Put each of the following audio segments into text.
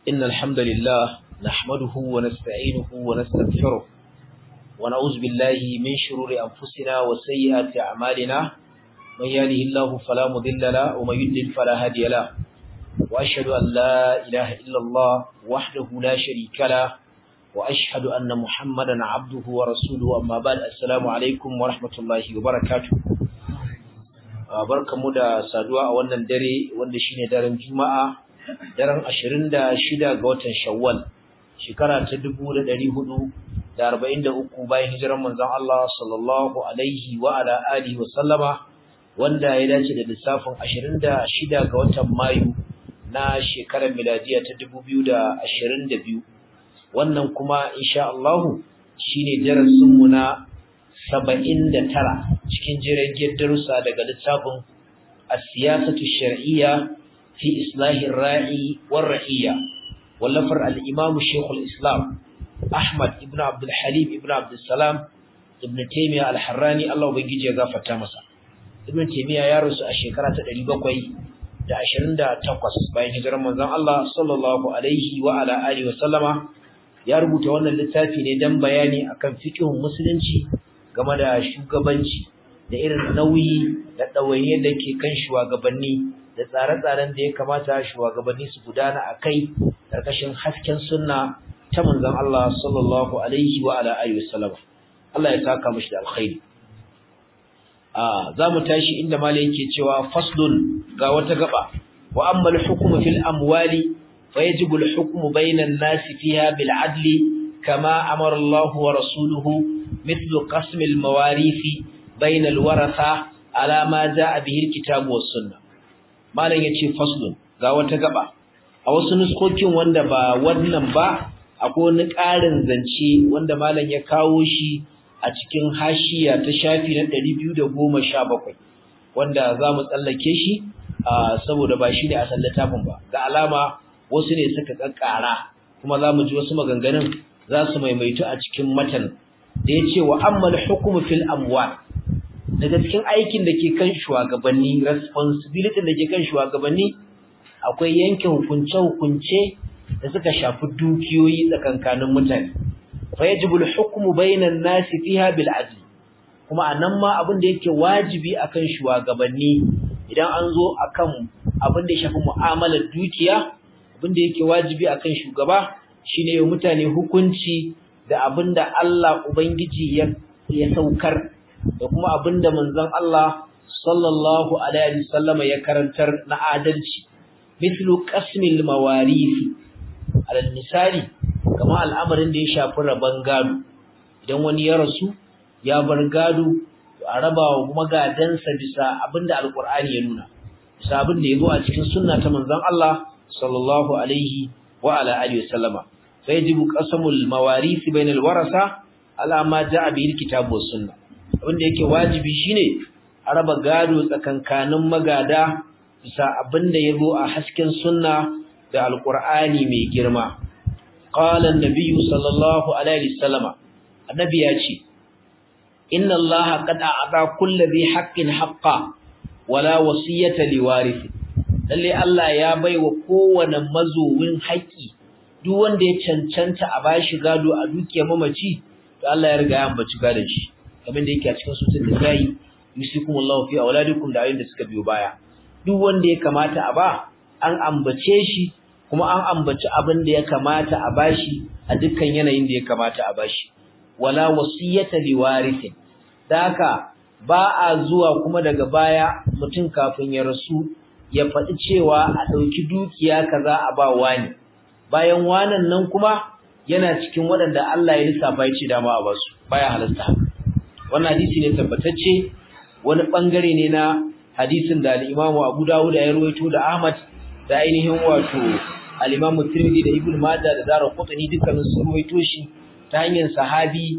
إن الحمد لله نحمده ونستعينه ونستغفره ونعوذ بالله من شرور أنفسنا وسيئات أعمالنا من يهده الله فلا مضل له ومن يضلل فلا هادي له وأشهد أن لا إله إلا الله وحده لا شريك له وأشهد أن محمدا عبده ورسوله أما بعد السلام عليكم ورحمة الله وبركاته barkamu da saduwa a wannan dare wanda shine daren Juma'a daren 26 ga watan Shawwal shekara ta 1443 bayan hijirar manzon Allah sallallahu alaihi wa ala alihi wa sallama wanda ya dace da lissafin 26 ga watan Mayu na shekarar miladiya ta 2022 wannan kuma insha Allah shine darasin mu na 79 cikin jirgin darussa daga littafin as-siyasatu shar'iyya fi islahi ar-ra'i war-ra'iyya wallafar al-imam Sheikh al-Islam Ahmad ibn Abdul Halim ibn Abdul Salam ibn Taymiyyah al-Harrani Allah ubangiji ya gafarta masa Ibn Taymiyyah ya rasu a shekara ta 728 bayan hijirar manzon Allah sallallahu alaihi wa ala alihi wa sallama ya rubuta wannan littafi ne dan bayani akan fiqhun musulunci game da shugabanci da irin nauyi da ɗawainiyar da ke kan shugabanni da tsare-tsaren da ya kamata shugabanni su gudana a kai ƙarƙashin hasken sunna ta manzon Allah sallallahu alaihi wa ala alihi wasallam Allah ya saka mishi da alkhairi a zamu tashi inda malai yake cewa faslun ga wata gaba wa amma al-hukmu fil amwali fayajibu al-hukmu bayna an-nasi fiha bil adli kama amara Allah wa rasuluhu مثل قسم المواريث بين الورثة على ما جاء به الكتاب والسنة malam yace faslun ga wata gaba a wasu nuskokin wanda ba wannan ba akwai wani ƙarin zance wanda malam ya kawo shi a cikin hashiya ta shafi na 217 wanda za mu tsallake shi saboda ba shi ne a littafin ba ga alama wasu ne suka kakkara kuma za mu ji wasu maganganun za su maimaitu a cikin matan da ya ce wa ammal hukumu fil amwal daga cikin aikin da ke kan shugabanni responsibility da ke kan shugabanni akwai yanke hukunce-hukunce da suka shafi dukiyoyi tsakankanin mutane fa yajibu al-hukmu bainan nasi fiha bil adl kuma anan ma abin da yake wajibi akan shugabanni idan an zo akan abin da ya shafi mu'amalar dukiya abin da yake wajibi akan shugaba shine mutane hukunci da abinda Allah Ubangiji ya ya saukar da kuma abinda manzon Allah sallallahu alaihi wasallama ya karantar na adalci mithlu qasmil mawarith alal misali kamar al'amarin da ya shafi raban gado idan wani ya rasu ya bar gado a raba wa magadansa bisa abinda alqur'ani ya nuna bisa abinda yazo a cikin sunna ta manzon Allah sallallahu alaihi wa ala alihi wasallama فيجب قسم المواريث بين الورثه على ما جاء به الكتاب والسنه abinda yake wajibi shine a raba gado tsakankanin magada bisa abinda yazo a hasken sunna da alqur'ani mai girma qala an-nabiy sallallahu alaihi wasallama annabi ya ce inna allaha qad a'ata kulli dhi haqqin haqqa wala wasiyata liwarith lalle Allah ya baiwa kowane mazowin haƙi duk wanda ya cancanta a bashi gado a dukiyar mamaci to Allah ya riga ya ambaci gadon shi kamar da yake a cikin sutun da sai yusikumullahu fi auladikum da ayoyin da suka biyo baya duk wanda ya kamata a ba an ambace shi kuma an ambaci abin da ya kamata a bashi a dukkan yanayin da ya kamata a bashi wala wasiyata liwarithin daka ba a zuwa kuma daga baya mutum kafin ya rasu ya faɗi cewa a ɗauki dukiya kaza a ba wani bayan wanan nan kuma yana cikin waɗanda Allah ya lissafa ya ce dama a basu baya halasta wannan hadisi ne tabbatacce wani bangare ne na hadisin da al-Imam Abu Dawud ya rawaito da Ahmad da ainihin wato al-Imam Tirmidhi da Ibn Majah da Daraqutni dukkanin su rawaito shi ta hanyar sahabi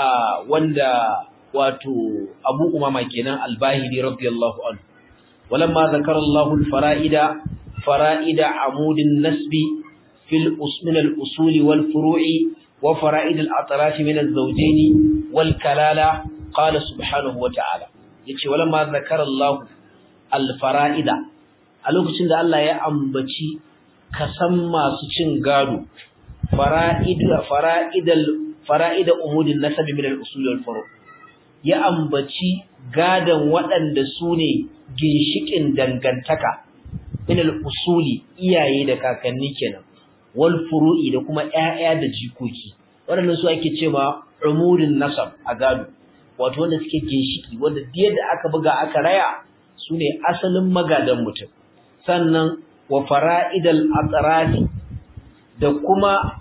wanda wato Abu Umama kenan al-Bahili radiyallahu anhu walamma zakara Allahu al-fara'ida fara'ida amudin nasbi في من الأصول والفروع وفرائد الأطراف من الزوجين والكلالة قال سبحانه وتعالى يتي ولما ذكر الله الفرائد a lokacin da Allah ya ambaci kasan masu cin gado fara'ida fara'idal fara'ida umudin nasabi min al-usul wal furu' ya ambaci gadan waɗanda su ne ginshikin dangantaka min al-usuli iyaye da kakanni kenan wal furu'i da kuma ƴaƴa da jikoki waɗannan su ake cewa umudin nasab a gado wato wanda suke ginshiki wanda da aka buga aka raya su ne asalin magadan mutum sannan wa fara'idal atrafi da kuma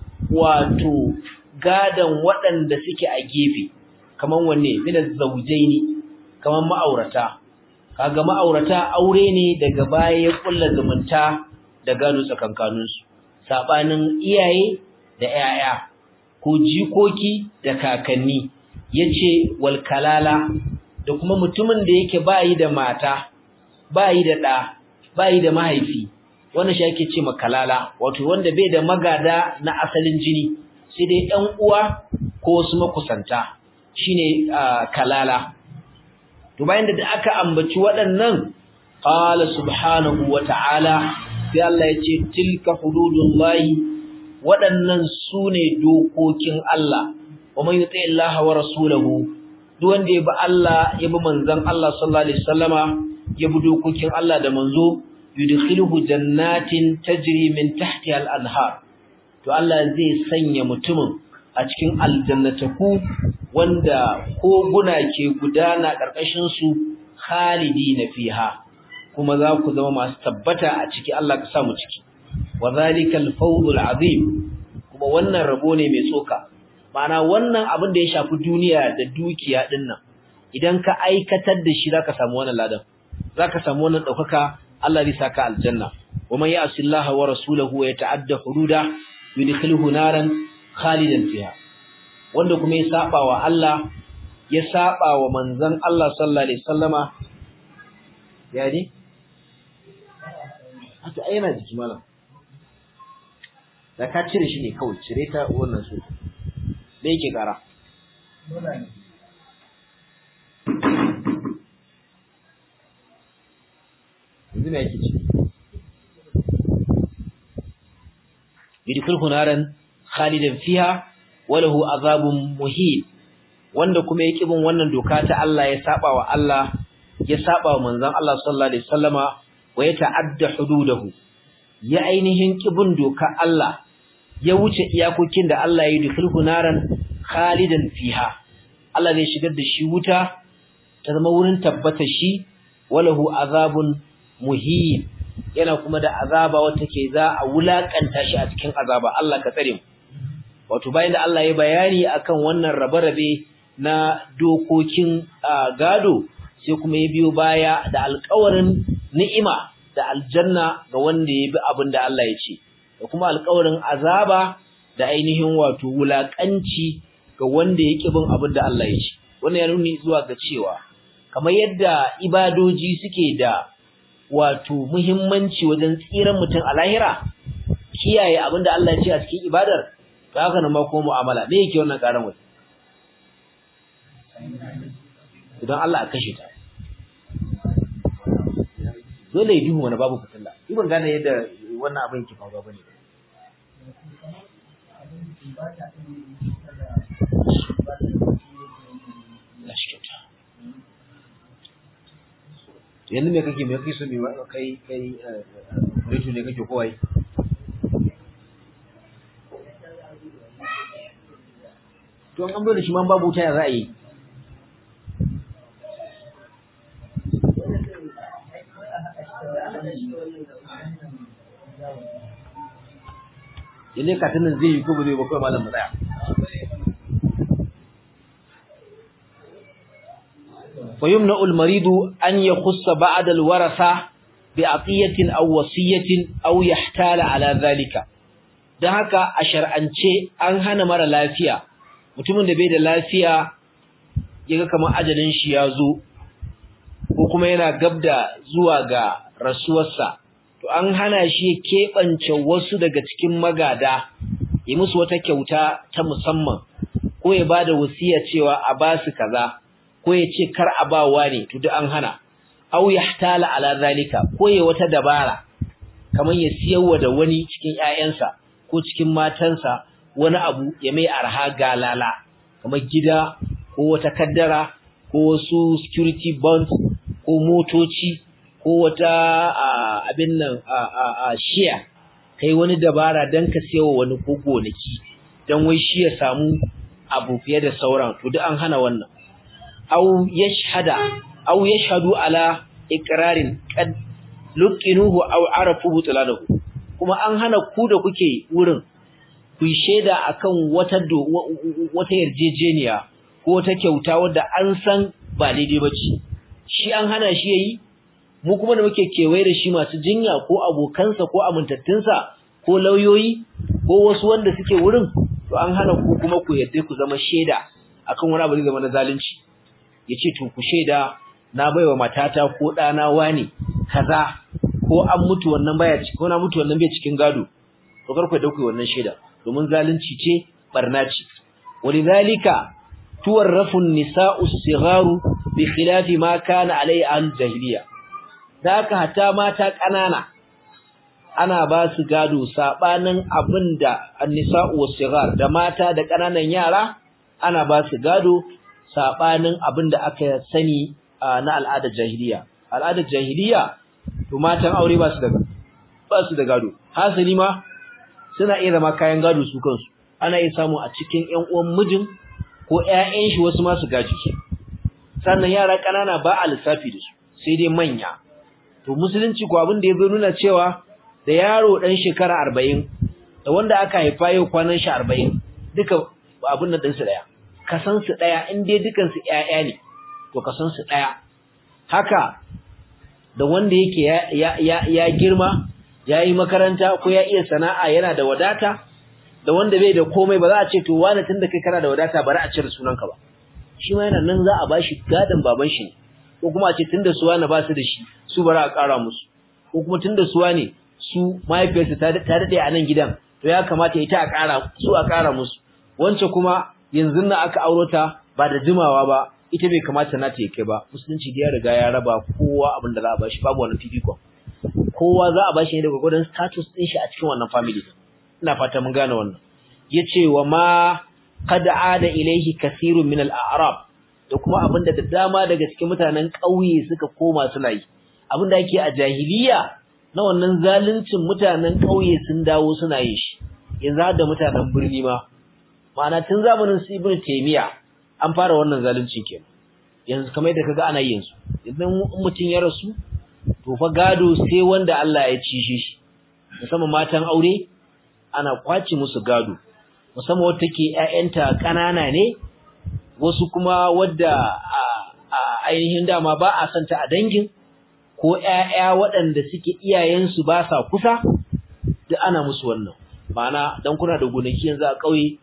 wato gadan waɗanda suke a gefe kaman wanne min zawjaini kaman ma'aurata kaga ma'aurata aure ne daga baya ya kulla zumunta da gado tsakankanin su sabanin iyaye da 'ya'ya ko jikoki da kakanni yace wal kalala da kuma mutumin da yake bayi da mata bayi da ɗa bayi da mahaifi wannan shi ake ce kalala wato wanda bai da magada na asalin jini sai dai ɗan uwa ko wasu makusanta shine kalala to bayan da aka ambaci waɗannan qala subhanahu wata'ala sai Allah ya ce tilka hududullahi waɗannan sune dokokin Allah wa man yuti Allah wa rasulahu duk wanda ya bi Allah ya bi manzon Allah sallallahu alaihi wasallama ya bi dokokin Allah da manzo yudkhiluhu jannatin tajri min tahtiha al-anhar to Allah zai sanya mutumin a cikin aljannataku wanda koguna ke gudana karkashin su khalidina fiha kuma za ku zama masu tabbata a ciki Allah ka sa mu ciki wa zalikal fawzul azim kuma wannan rabo ne mai tsoka ma'ana wannan abin da ya shafi duniya da dukiya dinnan idan ka aikatar da shi zaka samu wannan ladan zaka samu wannan daukaka Allah zai saka aljanna wa man ya'si Allah wa rasulahu wa yata'adda hududa yudkhiluhu naran khalidan fiha wanda kuma ya saba wa Allah ya saba wa manzon Allah sallallahu alaihi wasallama yani haka aina jiki malam da ka cire shi ne kawai cire ta wannan su da yake kara yanzu me yake ci yudkhilhu naran khalidan fiha wa lahu azabun muhin wanda kuma yake bin wannan doka ta Allah ya saba wa Allah ya saba wa manzon Allah sallallahu alaihi wasallama wa ya ta'adda hududahu ya ainihin kibin doka Allah ya wuce iyakokin da Allah ya yudkhilhu naran khalidan fiha Allah zai shigar da shi wuta ta zama wurin tabbatar shi walahu azabun muhin yana kuma da azaba wata ke za a wulakanta shi a cikin azaba Allah ka tsare mu wato bayan da Allah ya bayani akan wannan rabe-rabe na dokokin gado sai kuma ya biyo baya da alƙawarin ni'ima da aljanna ga wanda ya bi abin da Allah ya ce da kuma alƙawarin azaba da ainihin wato wulakanci ga wanda ya ƙi bin abin da Allah ya ce wannan ya nuni zuwa ga cewa kamar yadda ibadoji suke da wato muhimmanci wajen tsiran mutum a lahira kiyaye abin da Allah ya ce a cikin ibadar to haka nan ma kuma mu'amala me yake wannan karan wai idan Allah a kashe ta dole ya duhu wani babu fitilla ni ban gane yadda wannan abin yake faruwa bane yanzu me kake me kake so me kai kai reto ne kake kowai to an bar da shi man babu wuta ya za a yi yalle katinin zai yi ko ba zai ba kawai malam mu tsaya فيمنع المريض أن يخص بعد الورثة بعطية أو وصية أو يحتال على ذلك da haka a shar'ance an hana mara lafiya mutumin da bai da lafiya yaga kamar ajalin shi ya zo ko kuma yana gabda zuwa ga rasuwarsa to an hana shi keɓance wasu daga cikin magada ya musu wata kyauta ta musamman ko ya bada wasiya cewa a basu kaza ko ya ce kar a ba ne to duk an hana aw yahtala ala zalika ko ya wata dabara kamar ya siyarwa da wani cikin ƴaƴansa ko cikin matansa wani abu ya mai arha galala kamar gida ko wata kaddara ko wasu security bonds ko motoci ko wata abin nan a share kai wani dabara dan ka siyarwa wani ko gonaki dan wai shi ya samu abu fiye da sauran to duk an hana wannan aw yashhada aw yashhadu ala iqrarin qad luqinuhu aw arafu butlanahu kuma an hana ku da kuke wurin ku sheda akan wata wata yarjejeniya ko wata kyauta wadda an san ba daidai bace shi an hana shi yayi mu kuma da muke kewaye da shi masu jinya ko abokansa ko amintattunsa ko lauyoyi ko wasu wanda suke wurin to an hana ku kuma ku yadda ku zama sheda akan wani abu zai zama na zalunci yace to ku sheda na baiwa matata ko dana wani kaza ko an mutu wannan baya ci ko na mutu wannan bai cikin gado to kar ku dauke wannan sheda domin zalunci ce barna ce walidhalika tuwarrafu an-nisa'u as-sigharu bi khilafi ma kana alai an jahiliya daka hatta mata kanana ana ba su gado sabanin abinda an-nisa'u was-sighar da mata da kananan yara ana ba su gado sabanin abinda aka sani na al'adar jahiliya al'adar jahiliya to matan aure ba su da ba su da gado hasali ma suna iya zama kayan gado su kansu ana iya samu a cikin ƴan uwan mijin ko ƴaƴan shi wasu ma su gaji su sannan yara ƙanana ba a lissafi da su sai dai manya to musulunci ko abin da ya zo nuna cewa da yaro dan shekara 40 da wanda aka haifa yau kwanan shi 40 duka abin nan ɗinsu ɗaya kasan su ɗaya in dai dukan su ƴaƴa ne to kasan su ɗaya haka da wanda yake ya, ya, ya girma ya yi makaranta ko ya iya sana'a yana da wadata da wanda bai da komai ba za a ce to wani tun da kai kana da wadata bari a cire sunanka ba shi ma yana nan za a bashi gadon baban shi ne ko kuma a ce tun da su wani ba su da shi su bari a ƙara musu ko kuma tun da su wani su mahaifiyarsa ta daɗe a nan gidan to ya kamata ita a ƙara su a ƙara musu wance kuma yanzu na aka auro ta ba da jimawa ba ita bai kamata na ta kai ba musulunci da ya riga ya raba kowa abin da za a bashi babu wannan fifikon kowa za a bashi ne daga gudun status din shi a cikin wannan family ina fata mun gane wannan yace wa ma qad ada ilayhi kathirun min al-a'rab da kuma abinda da dama daga cikin mutanen ƙauye suka koma suna yi abinda yake a jahiliya na wannan zaluncin mutanen ƙauye sun dawo suna yin shi yanzu har da mutanen birni ma ma'ana tun zamanin su ibnu taymiya an fara wannan zalunci kenan yanzu kamar yadda kaga ana yin su idan mutum ya rasu to fa gado sai wanda Allah ya ci shi musamman matan aure ana kwaci musu gado musamman wanda take ƴaƴanta kanana ne wasu kuma wadda a ainihin dama ba a santa a dangin ko ƴaƴa waɗanda suke iyayensu ba sa kusa duk ana musu wannan ma'ana dan kuna da gonaki yanzu a ƙauye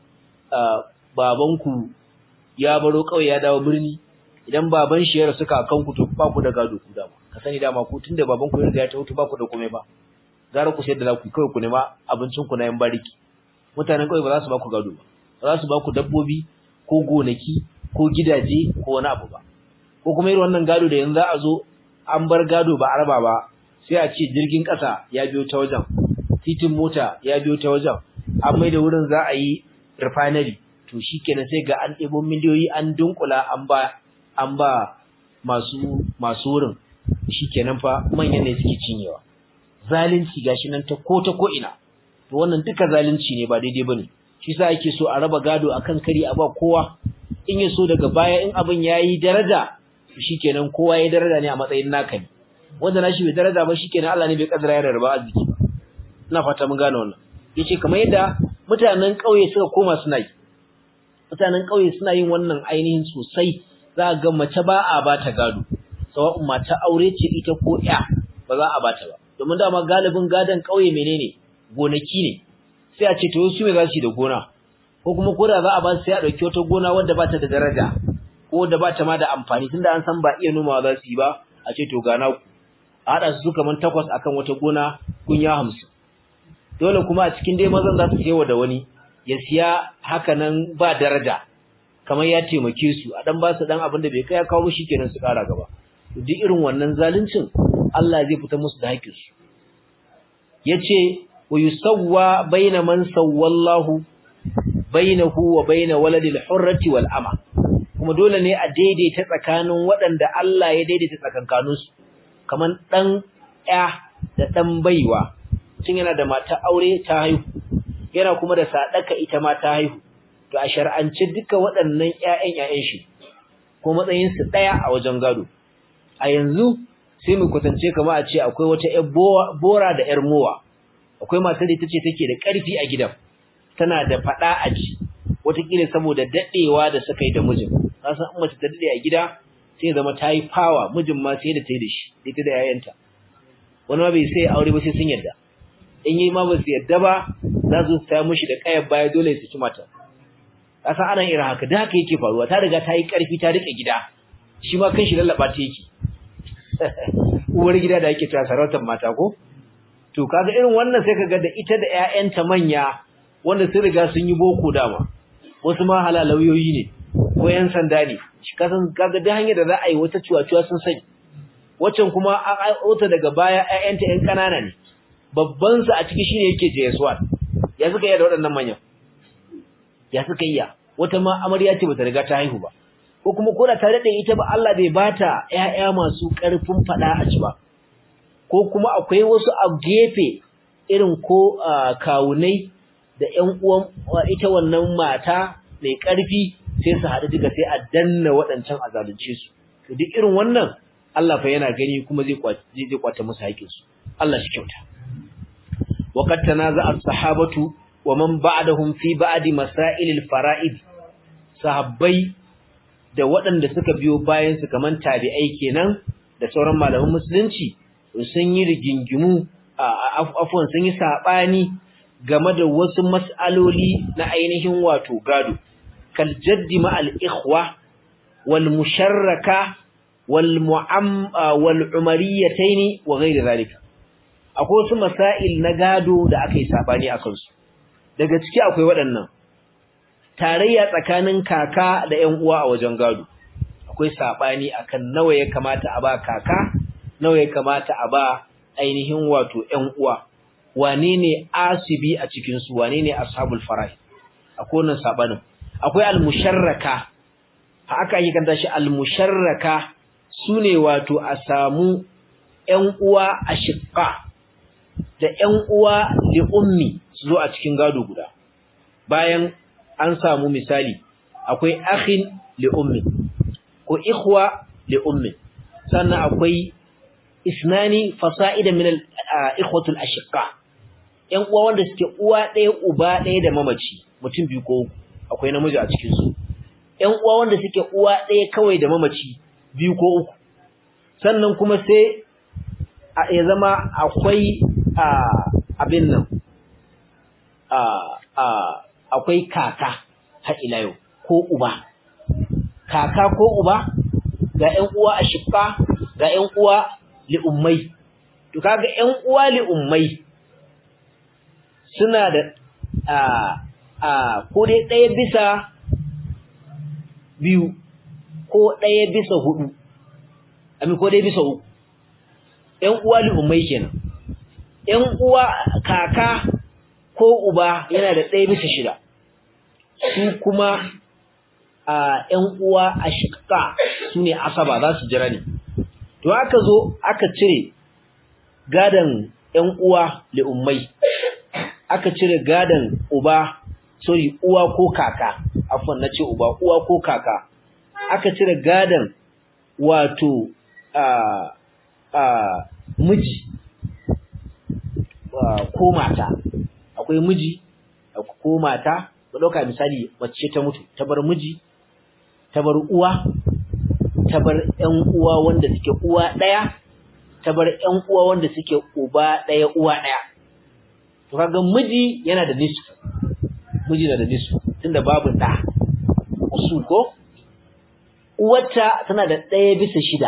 babanku ya baro ƙauye ya dawo birni idan baban shi ya rasu kakanku to ba ku da gado ku dama ka sani dama ku tunda baban ku ya ta mutu ba ku da komai ba gara ku sayar da za ku kawai ku nema abincin ku na yan bariki mutanen ƙauye ba za su ba ku gado ba ba za su ba ku dabbobi ko gonaki ko gidaje ko wani abu ba ko kuma irin wannan gado da yanzu za a zo an bar gado ba araba ba sai a ce jirgin ƙasa ya biyo ta wajen titin mota ya biyo ta wajen an mai da wurin za a yi refinery to shikenan sai ga an ɗebo miliyoyi an dunkula an ba an ba masu masu wurin shikenan fa manyan ne suke cinyewa zalunci gashi nan ta ko ta ko ina to wannan duka zalunci ne ba daidai bane shi yasa ake so a raba gado akan kari a ba kowa in ya so daga baya in abin yayi daraja shikenan kowa yayi daraja ne a matsayin naka ne wanda nashi bai daraja ba shikenan Allah ne bai kaddara ya rarraba arziki ba ina fata mun gane wannan yace kamar yadda mutanen kauye suka koma suna yi mutanen kauye suna yin wannan ainihin sosai za ga mace ba a bata gado sawa'un mata aure ce ita ko ya ba za a bata ba domin dama galibin gadon kauye menene gonaki ne sai a ce to su me za su yi da gona ko kuma ko da za a ba su sai a dauki wata gona wadda ba ta da daraja ko da ba ta ma da amfani tunda an san ba iya nomawa za su yi ba a ce to gana ku a haɗa su kaman takwas akan wata gona kunya hamsin dole kuma a cikin dai mazan za su wa da wani ya siya haka nan ba daraja kamar ya taimake su a dan ba su dan abin da bai kai ya kawo shi kenan su kara gaba duk irin wannan zaluncin Allah zai fita musu da haƙƙin su yace wa yusawwa baina man sawwallahu bainahu wa baina waladil hurrati wal ama kuma dole ne a daidaita tsakanin waɗanda Allah ya daidaita tsakankaninsu kaman dan ya da dan baiwa tun yana da mata aure ta haihu yana kuma da sadaka ita ma ta haihu to a shar'ance duka waɗannan ƴaƴan ƴaƴan shi ko matsayin su daya a wajen gado a yanzu sai mu kwatance kamar a ce akwai wata ƴar bora da ƴar mowa akwai matar da tace take da ƙarfi a gidan tana da fada a ji wataƙila saboda dadewa da suka yi da mijin kasan in mace ta dade a gida sai zama ta yi power mijin ma sai da ta yi da shi ita da yayanta wani ma bai sai aure ba sai sun yarda in yi ma ba su yarda ba za su ta mishi da kayan baya dole su ci mata kasan ana irin haka da haka yake faruwa ta riga ta yi ƙarfi ta rike gida shi ma kan shi lallaba ta yake uwar gida da yake cewa sarautar mata ko to kaga irin wannan sai kaga da ita da ƴaƴanta manya wanda sun riga sun yi boko dama wasu ma halalauyoyi ne ko yan sanda ne shi kasan kaga da hanyar da za a yi wata ciwaciwa sun sani waccan kuma an aiwata daga baya ƴaƴanta ƴan ƙanana ne babban su a ciki shine yake JS1 ya suka yi da waɗannan manyan ya suka yi wata ma amarya ce bata riga ta haihu ba ko kuma ko da ta dade ita ba Allah bai bata ƴaƴa masu ƙarfin fada a ci ba ko kuma akwai wasu a gefe irin ko kawunai da ƴan uwan ita wannan mata mai ƙarfi sai su haɗu duka sai a danna waɗancan a zalunce su to duk irin wannan Allah fa yana gani kuma zai kwace zai kwace musu haƙin su Allah shi kyauta وقد تنازع الصحابة ومن بعدهم في بعد مسائل الفرائض sahabbai da waɗanda suka biyo bayan su kaman tabi'ai kenan da sauran malaman musulunci sun yi rigingimu afwan sun yi sabani game da wasu mas'aloli na ainihin wato gado kal jaddi ma al ikhwa wal musharraka wal mu'am wal umariyatayn wa ghayr zalika akwai wasu masail na gado da aka yi sabani akan su daga ciki akwai waɗannan tarayya tsakanin kaka da ƴan uwa a wajen gado akwai sabani akan nawa ya kamata a ba kaka nawa ya kamata a ba ainihin wato ƴan uwa wane ne asibi a cikin su wane ne ashabul farah akwai wannan sabanin akwai al-musharraka haka ake kanta shi al-musharraka sune wato a samu ƴan uwa ashiqa da ƴan uwa li ummi su zo a cikin gado guda bayan an samu misali akwai akhin li ummi ko ikhwa li ummi sannan akwai isnani fasa'ida min al-ikhwatu al-ashqa ƴan uwa wanda suke uwa ɗaya uba ɗaya da mamaci mutum biyu ko uku akwai namiji a cikin su ƴan uwa wanda suke uwa ɗaya kawai da mamaci biyu ko uku sannan kuma sai ya zama akwai abin nan akwai kaka har ila yau ko uba kaka ko uba ga ƴan uwa a shifka ga ƴan uwa li'ummai to kaga ƴan uwa li'ummai suna da a a ko dai ɗaya bisa biyu ko ɗaya bisa hudu amin ko ɗaya bisa uku ƴan uwa li'ummai kenan ƴan uwa kaka ko uba yana da ɗaya bisa shida su kuma a ƴan uwa a shiƙa su ne asaba za su jira ne to aka zo aka cire gadan ƴan uwa li'ummai aka cire gadan uba sorry uwa ko kaka afwan nace uba uwa ko kaka aka cire gadan wato a a miji ko mata akwai miji ko mata ba dauka misali mace ta mutu ta bar miji ta bar uwa ta bar ƴan uwa wanda suke uwa daya ta bar ƴan uwa wanda suke uba daya uwa daya to kaga miji yana da nisfu miji na da nisfu tunda babu da usul ko uwarta tana da daya bisa shida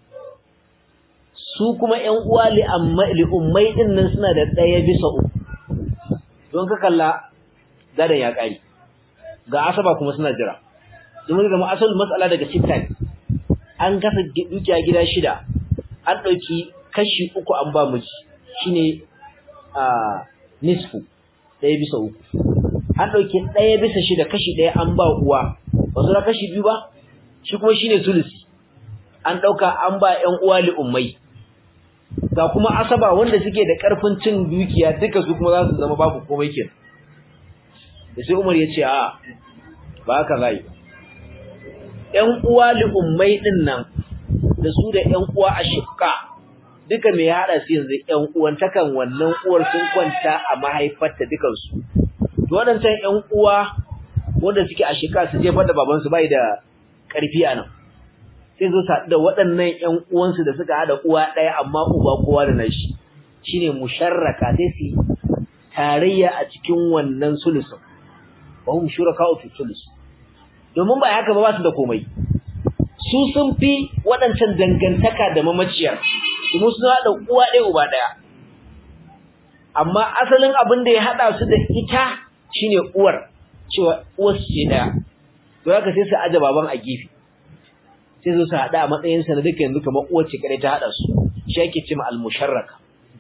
su kuma ƴan uwa li amma li ummai din nan suna da daya bisa uku don ka kalla gadan ya kare ga asaba kuma suna jira domin ga asalin matsala daga sitta an kasa dukiya gida shida an dauki kashi uku an ba miji shine nisfu ɗaya bisa uku an ɗauki ɗaya bisa shida kashi ɗaya an ba uwa ba su kashi biyu ba shi kuma shine sulusi an ɗauka an ba ƴan uwa li'ummai ga kuma asaba wanda suke da ƙarfin cin dukiya duka su kuma za su zama babu komai kenan da sai Umar ya ce a ba haka zai ƴan uwa li'ummai ɗin nan da su da ƴan uwa a shifka duka mai haɗa su yanzu ƴan uwantakan wannan uwar sun kwanta a mahaifarta dukansu to waɗancan ƴan uwa wanda suke a shika su jefar da babansu bai da ƙarfi a nan sai zo su da waɗannan ƴan uwansu da suka haɗa uwa ɗaya amma uba kowa da nashi shine musharraka sai su tarayya a cikin wannan sulusun wa hum shuraka fi sulus domin ba haka ba ba su da komai su sun fi waɗancan dangantaka da mamaciyar kuma sun haɗa uwa ɗaya uba ɗaya amma asalin abin da ya haɗa su da ita shine uwar cewa uwar ce ɗaya to haka sai su aje baban a gefe sai zo su haɗa a matsayin sa na duka yanzu kamar uwar ce kadai ta haɗa su shi ake cewa al-musharraka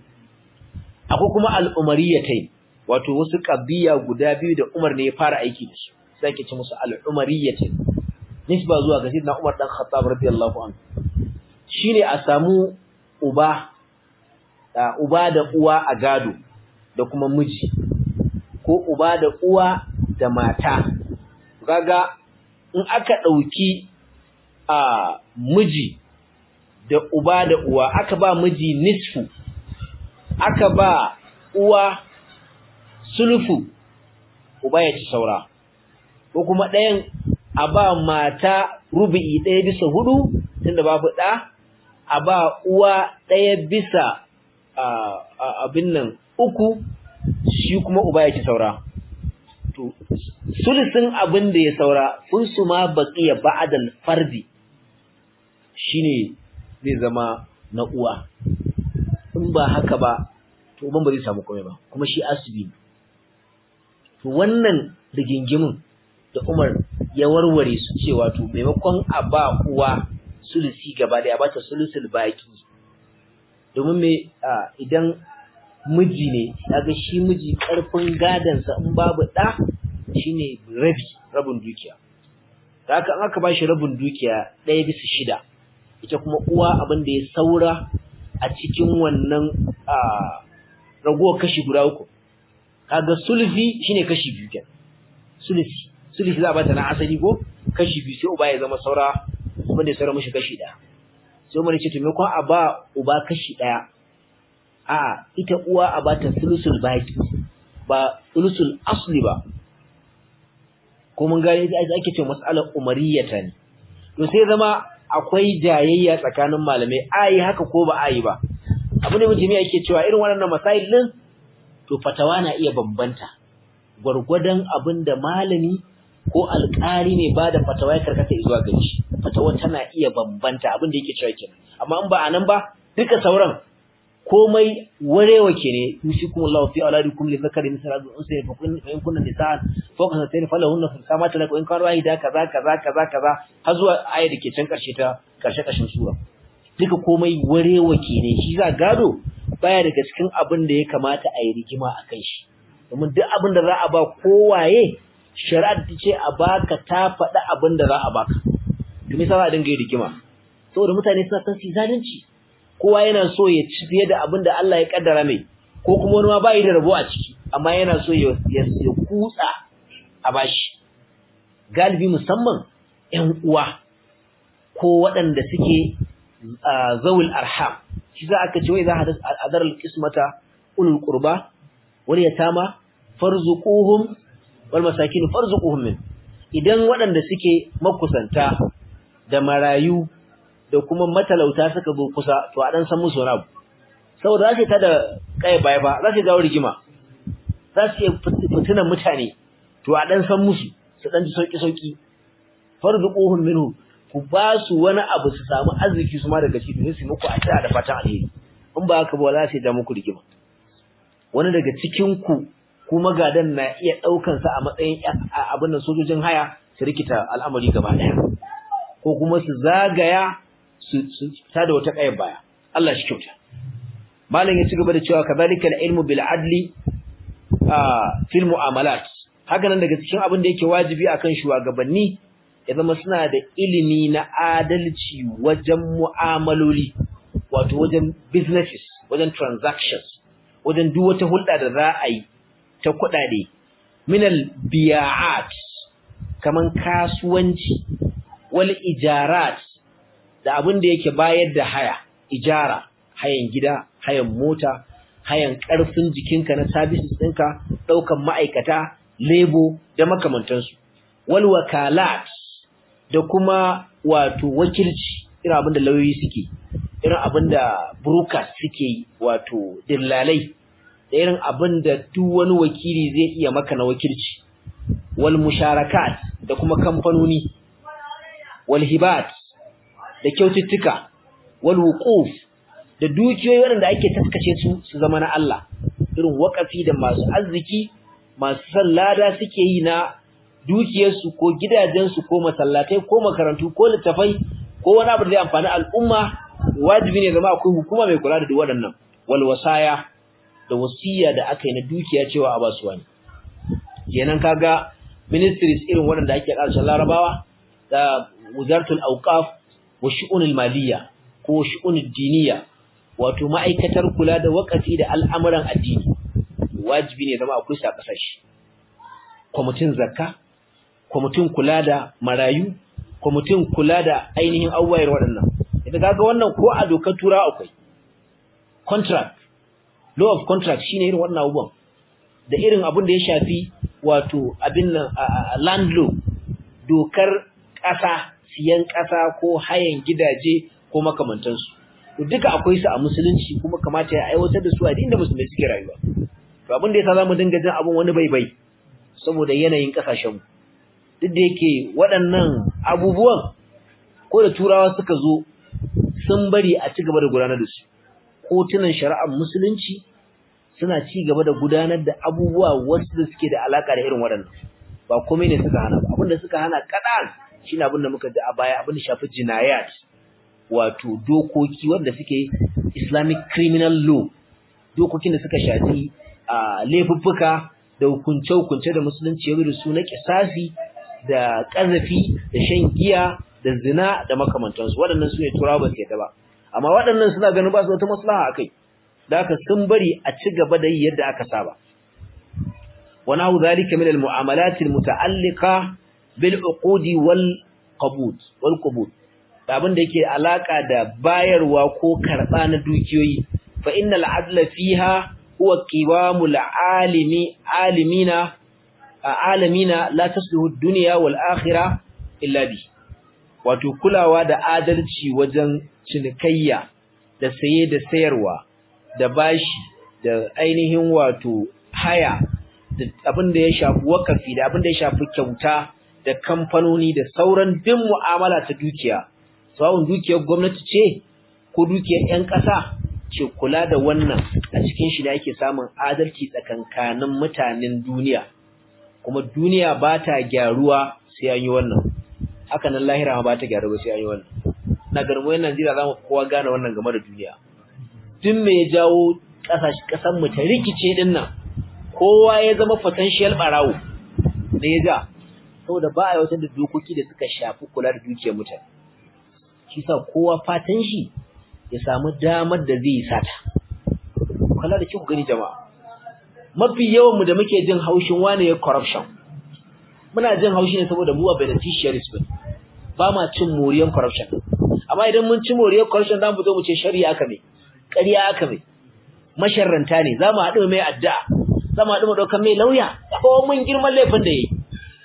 akwai kuma al-umariyatai wato wasu kabiya guda biyu da Umar ne ya fara aiki da su sai ake ce musu al-umariyatai nisba zuwa ga Sayyidina Umar dan Khattab radiyallahu anhu shine a samu uba da uba da uwa a gado da kuma miji ko uba da uwa da mata kaga in aka dauki a miji da uba da uwa aka ba miji nisfu aka ba uwa sulfu uba ya ci saura ko kuma ɗayan a ba mata rubu'i ɗaya bisa hudu tunda babu ɗa a ba uwa ɗaya bisa abin nan uku shi kuma uba ya ci saura to sulusin abin da ya saura unsu ma baqiya ba'dal fardi shine zai zama na uwa in ba haka ba to uban ba zai samu komai ba kuma shi asibi to wannan rigingimin da Umar ya warware su cewa to maimakon a ba uwa sulusi gaba da ya bata sulusul baki domin me idan miji ne kaga shi miji karfin gadansa in babu da shine rabi rabin dukiya haka an aka bashi rabin dukiya ɗaya bisa shida ita kuma uwa abin da ya saura a cikin wannan ragowar kashi guda uku kaga sulfi shine kashi biyu kenan sulfi sulfi za a bata na asali ko kashi biyu sai uba ya zama saura abin da ya saura mishi kashi ɗaya sai mun ce to me a ba uba kashi ɗaya a ita uwa a bata sulusul baki ba sulusul asli ba ko mun gane ake ce mas'alar umariyata ne to sai zama akwai jayayya tsakanin malamai ayi haka ko ba ayi ba abu ne mutumi yake cewa irin waɗannan masail din to fatawa na iya bambanta gwargwadon abin da malami ko alƙali ne ba da fatawa ya karkata zuwa gare shi fatawa tana iya bambanta abin da yake cewa kenan amma in ba anan ba duka sauran komai warewa ke ne yusikum Allahu fi auladikum li zakari misal hadhihi unsa fa kun in kunna nisaan fawqa satayn falahunna fi samati lakum in kana wahida kaza kaza kaza kaza har zuwa ayar da ke can karshe ta karshe kashin sura duka komai warewa ke ne shi za gado baya daga cikin abin da ya kamata a yi rigima a kai shi domin duk abin da za a ba kowaye shari'ar ta ce a baka ta faɗi abin da za a baka domin sa za a dinga yi rigima saboda mutane suna son su zalunci kowa yana so ya ci fiye da abin da Allah ya kaddara mai ko kuma wani ma bai da rabo a ciki amma yana so ya ya kutsa a bashi galibi musamman ƴan uwa ko waɗanda suke zawul arham shi za aka ce wai za a hadar alqismata ulul qurba wal yatama farzuquhum wal masakin farzuquhum min idan waɗanda suke makusanta da marayu da kuma matalauta suka zo kusa to a dan san musu wani abu saboda za su ta da kai baya ba za su ga rigima za su yi fitinan mutane to a dan san musu su dan ji sauki sauki farzuquhum minhu ku ba su wani abu su samu arziki su ma daga shi ne su muku a tsaya da fatan alheri in ba haka ba za su da muku rigima wani daga cikin ku kuma gadan na iya daukan sa a matsayin abin nan sojojin haya su rikita al'amari gaba daya ko kuma su zagaya su tada wata ƙayar baya Allah shi kyauta malam ya ci gaba da cewa kadhalika al-ilmu bil adli fil mu'amalat haka nan daga cikin abin da yake wajibi akan shugabanni ya zama suna da ilimi na adalci wajen mu'amaloli wato wajen businesses wajen transactions wajen duk wata hulɗa da za a yi ta kuɗaɗe minal biya'at kaman kasuwanci wal ijarat da abin da yake bayar da haya ijara hayan gida hayan mota hayan ƙarfin jikinka na services ɗinka ɗaukan ma'aikata lebo da makamantansu wal wakalat da kuma wato wakilci irin abin da lauyoyi suke irin abin da brokers suke wato dillalai da irin abin da duk wani wakili zai iya maka na wakilci wal musharakat da kuma kamfanoni wal hibat da kyaututtuka wal wuquf da dukiyoyi waɗanda ake taskace su su zama na Allah irin wakafi da masu arziki masu sallada suke yi na dukiyarsu ko gidajensu ko masallatai ko makarantu ko littafai ko wani abu da zai amfani al'umma wajibi ne zama akwai hukuma mai kula da duk waɗannan wal wasaya da wasiya da aka yi na dukiya cewa a basu wani kenan kaga ministries irin waɗanda ake ƙarshen larabawa da wuzartul auqaf wa shu'unul maliyya ko shu'unul diniya wato ma'aikatar kula da wakafi da al'amuran addini wajibi ne zama akwai sa kasashe kwamitin zakka kwamitin kula da marayu kwamitin kula da ainihin awayar waɗannan idan kaga wannan ko a dokar tura akwai contract law of contract shine irin wannan abubuwan da irin abin da ya shafi wato abin nan land law dokar ƙasa siyan ƙasa ko hayan gidaje ko makamantansu to duka akwai su a musulunci kuma kamata ya aiwatar da su a inda musulmai suke rayuwa to abin da yasa zamu dinga jin abin wani baibai saboda yanayin kasashen mu duk da yake waɗannan abubuwan ko da turawa suka zo sun bari a ci gaba da gudanar da su kotunan shari'ar musulunci suna ci gaba da gudanar da abubuwa wasu da suke da alaka da irin waɗannan ba komai ne suka hana ba abin da suka hana kaɗan shine abin da muka ji a baya abin da shafi jinayat wato dokoki wanda suke Islamic criminal law dokokin da suka shafi a laifuffuka da hukunce-hukunce da musulunci ya da su na kisasi da ƙazafi da shan giya da zina da makamantansu waɗannan su ne turawa ba su yadda ba amma waɗannan suna ganin ba su wata maslaha a kai da aka sun bari a ci gaba da yi yadda aka saba wani hau zalika min al-mu'amalat al-muta'alliqa bil uqudi wal qabud wal qubud da abin da yake alaka da bayarwa ko karba na dukiyoyi fa innal adla fiha huwa qiwamul alimi alimina alamina la tasluhu ad-dunya wal akhirah illa bi wato kulawa da adalci wajen cinikayya da saye da sayarwa da bashi da ainihin wato haya da abin da ya shafi wakafi da abin da ya shafi kyauta da kamfanoni da sauran bin mu'amala ta dukiya sawun dukiyar gwamnati ce ko dukiyar 'yan ƙasa ce kula da wannan a cikin shi da ake samun adalci tsakankanin mutanen duniya kuma duniya ba ta gyaruwa sai an yi wannan haka nan lahira ba ta gyaru ba sai an yi wannan na ganin wayan Najeriya za mu kowa gane wannan game da duniya duk me ya jawo ƙasashen mu ta rikice din nan kowa ya zama potential barawo da ya ja saboda ba a yawatar da dokoki da suka shafi kula da dukiyar mutane shi sa kowa fatan shi ya samu damar da zai sata kula da kyau gani jama'a mafi yawan mu da muke jin haushin wane ya corruption muna jin haushi ne saboda mu ba beneficiaries ba ba ma cin moriyar corruption amma idan mun ci moriyar corruption za mu zo mu ce shari'a aka mai ƙarya aka mai masharranta ne za mu haɗu mai addu'a za mu haɗu mu ɗaukar mai lauya ko mun girman laifin da ya yi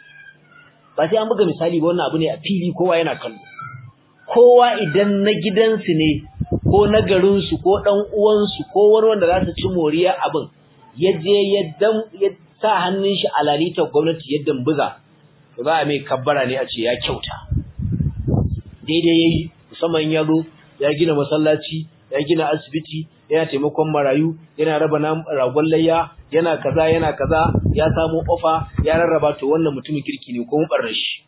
ba sai an buga misali ba wannan abu ne a fili kowa yana kallo kowa idan na gidansu ne ko na garinsu ko ɗan uwansu ko wani wanda za su ci moriya abin ya je ya sa hannun shi a lalitar gwamnati ya dambuza to za a mai kabbara ne a ce ya kyauta daidai ya yi musamman ya zo ya gina masallaci ya gina asibiti yana taimakon marayu yana raba ragon layya yana kaza yana kaza ya samu ofa ya rarraba to wannan mutumin kirki ne ko mun barra shi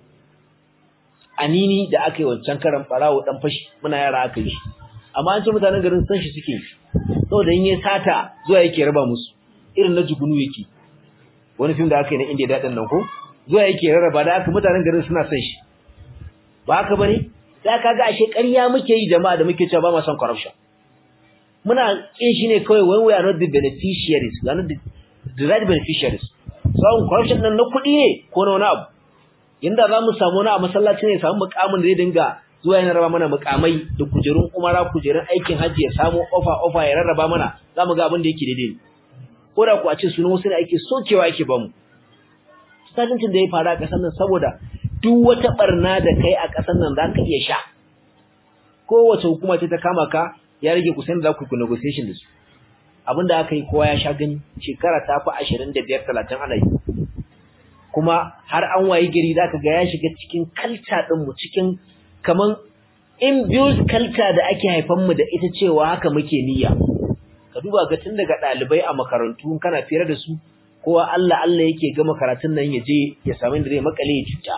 anini da aka yi wancan karan barawo dan fashi muna yara aka yi amma an ce mutanen garin san shi suke saboda in ya sata zuwa yake raba musu irin na jugunu yake wani film da aka yi na India dadin nan ko zuwa yake rarraba da aka mutanen garin suna son shi ba haka bane da kaga ashe ƙarya muke yi jama'a da muke cewa ba mu son corruption muna kin shi ne kawai when we are not the beneficiaries we are not the, the right beneficiaries so corruption nan na kuɗi ne ko na wani abu yanda za mu samu wani a masallaci ne samu mukamin da zai dinga zuwa yana raba mana mukamai da kujerun umara kujerun aikin hajji ya samu ofa ofa ya rarraba mana za mu ga abin da yake daidai ko da ku a ce sunan wasu ne ake sokewa ake bamu sajincin da ya faru a ƙasar nan saboda duk wata barna da kai a ƙasar nan za ka iya sha kowace hukuma ce ta kama ka ya rage kusan da za ku yi negotiation da su abin da aka yi kowa ya sha gani shekara ta fi ashirin da biyar talatin ana yi kuma har an wayi gari za ka ga ya shiga cikin kalta ɗinmu cikin kaman imbued kalta da ake haifanmu da ita cewa haka muke niyya ka duba ga tun daga ɗalibai a makarantu kana fira da su kowa Allah Allah yake gama karatun nan ya je ya samu inda zai makale ya cuta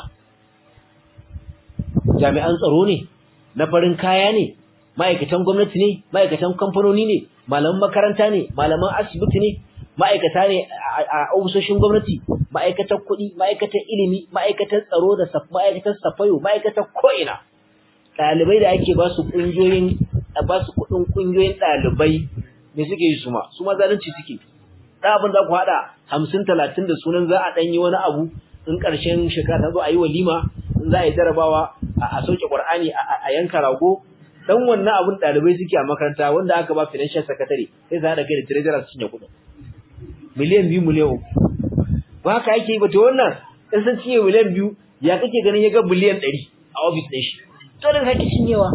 jami'an tsaro ne na farin kaya ne ma'aikatan gwamnati ne ma'aikatan kamfanoni ne malaman makaranta ne malaman asibiti ne ma'aikata ne a ofisoshin gwamnati ma'aikatan kuɗi ma'aikatan ilimi ma'aikatan tsaro da ma'aikatan safayo ma'aikatan ko'ina ɗalibai da ake ba su ƙungiyoyin ba su kuɗin ƙungiyoyin ɗalibai me suke yi su ma su ma zalunci suke da abin za ku haɗa hamsin talatin da sunan za a ɗan yi wani abu in ƙarshen shekara ta zo a yi walima in za a yi jarabawa a sauke ƙur'ani a yanka rago dan wannan abun ɗalibai suke a makaranta wanda aka ba financial secretary sai za haɗa kai da treasurer su cinye kuɗin miliyan biyu miliyan uku ba haka ake yi ba to wannan in sun cinye miliyan biyu ya kake ganin ya ga biliyan ɗari a ofis ɗin shi dole ka ki cinyewa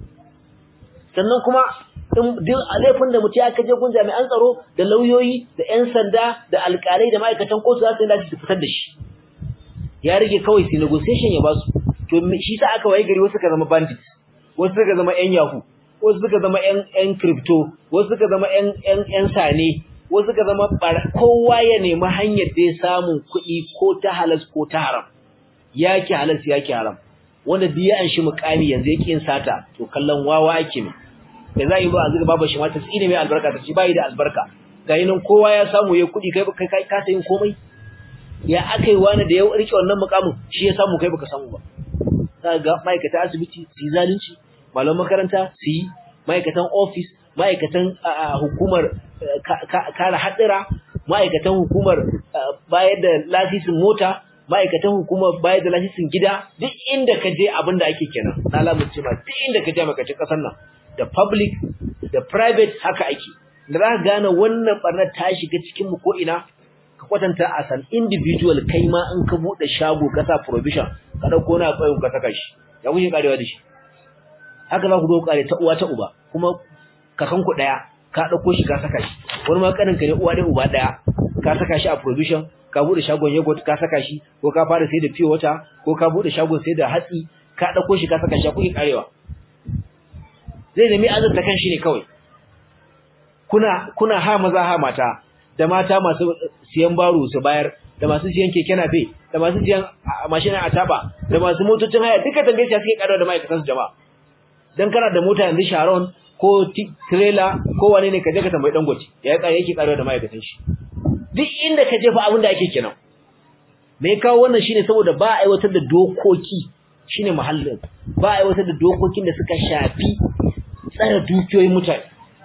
sannan kuma duk laifin da mutum aka je gun jami'an tsaro da lauyoyi da 'yan sanda da alƙalai da ma'aikatan kotu za su yi su fitar da shi ya rage kawai su negotiation ya ba su to shi sa aka waye gari wasu ka zama bandits wasu suka zama ƴan yahu wasu suka zama ƴan ƴan crypto wasu suka zama ƴan ƴan ƴan sane wasu suka zama kowa ya nemi hanyar da ya samu kuɗi ko ta halas ko ta haram yaki halas yaki haram wanda duk ya anshi mukami yanzu yake yin sata to kallon wawa ake ne da za yi ba a zuga babu shi ma ta tsine mai albarka ta ce bai da albarka ga nan kowa ya samu ya kuɗi kai kai kai ka yin komai ya akai wani da ya rike wannan mukamin shi ya samu kai baka samu ba ga ma'aikata asibiti su yi zalunci malaman makaranta su yi ma'aikatan ofis ma'aikatan hukumar kare haɗira ma'aikatan hukumar bayar da lasisin mota ma'aikatan hukumar bayar da lasisin gida duk inda ka je abin da ake kenan na lamunce ma duk inda ka je makacin ƙasar nan da public da private haka ake da za ka gane wannan barnar ta shiga cikin mu ko ina ka kwatanta a san individual kai ma in ka bude shago ka sa provision ka dauko na tsayin ka saka shi ya kuke karewa da shi haka za ku zo kare ta uwa ta uba kuma kakan ku daya ka dauko shi ka saka shi wani ma kanin ka ne uwa da uba daya ka saka shi a provision ka bude shagon yogurt ka saka shi ko ka fara sai da pure water ko ka bude shagon sai da hatsi ka dauko shi ka saka shi kuke karewa zai nemi azurta kan shi ne kawai kuna kuna ha maza ha mata da mata masu siyan baro su bayar da masu siyan keke nafe da masu siyan mashin a taba da masu motocin haya duka tambaye suke karawa da ma'aikatan su jama'a dan kana da mota yanzu Sharon ko trailer ko wane ne ka je ka tambayi dangote ya kare yake karawa da ma'aikatan shi duk inda ka je fa abin da ake kenan me kawo wannan shine saboda ba a aiwatar da dokoki shine muhallin ba a aiwatar da dokokin da suka shafi tsara dukiyoyin mutane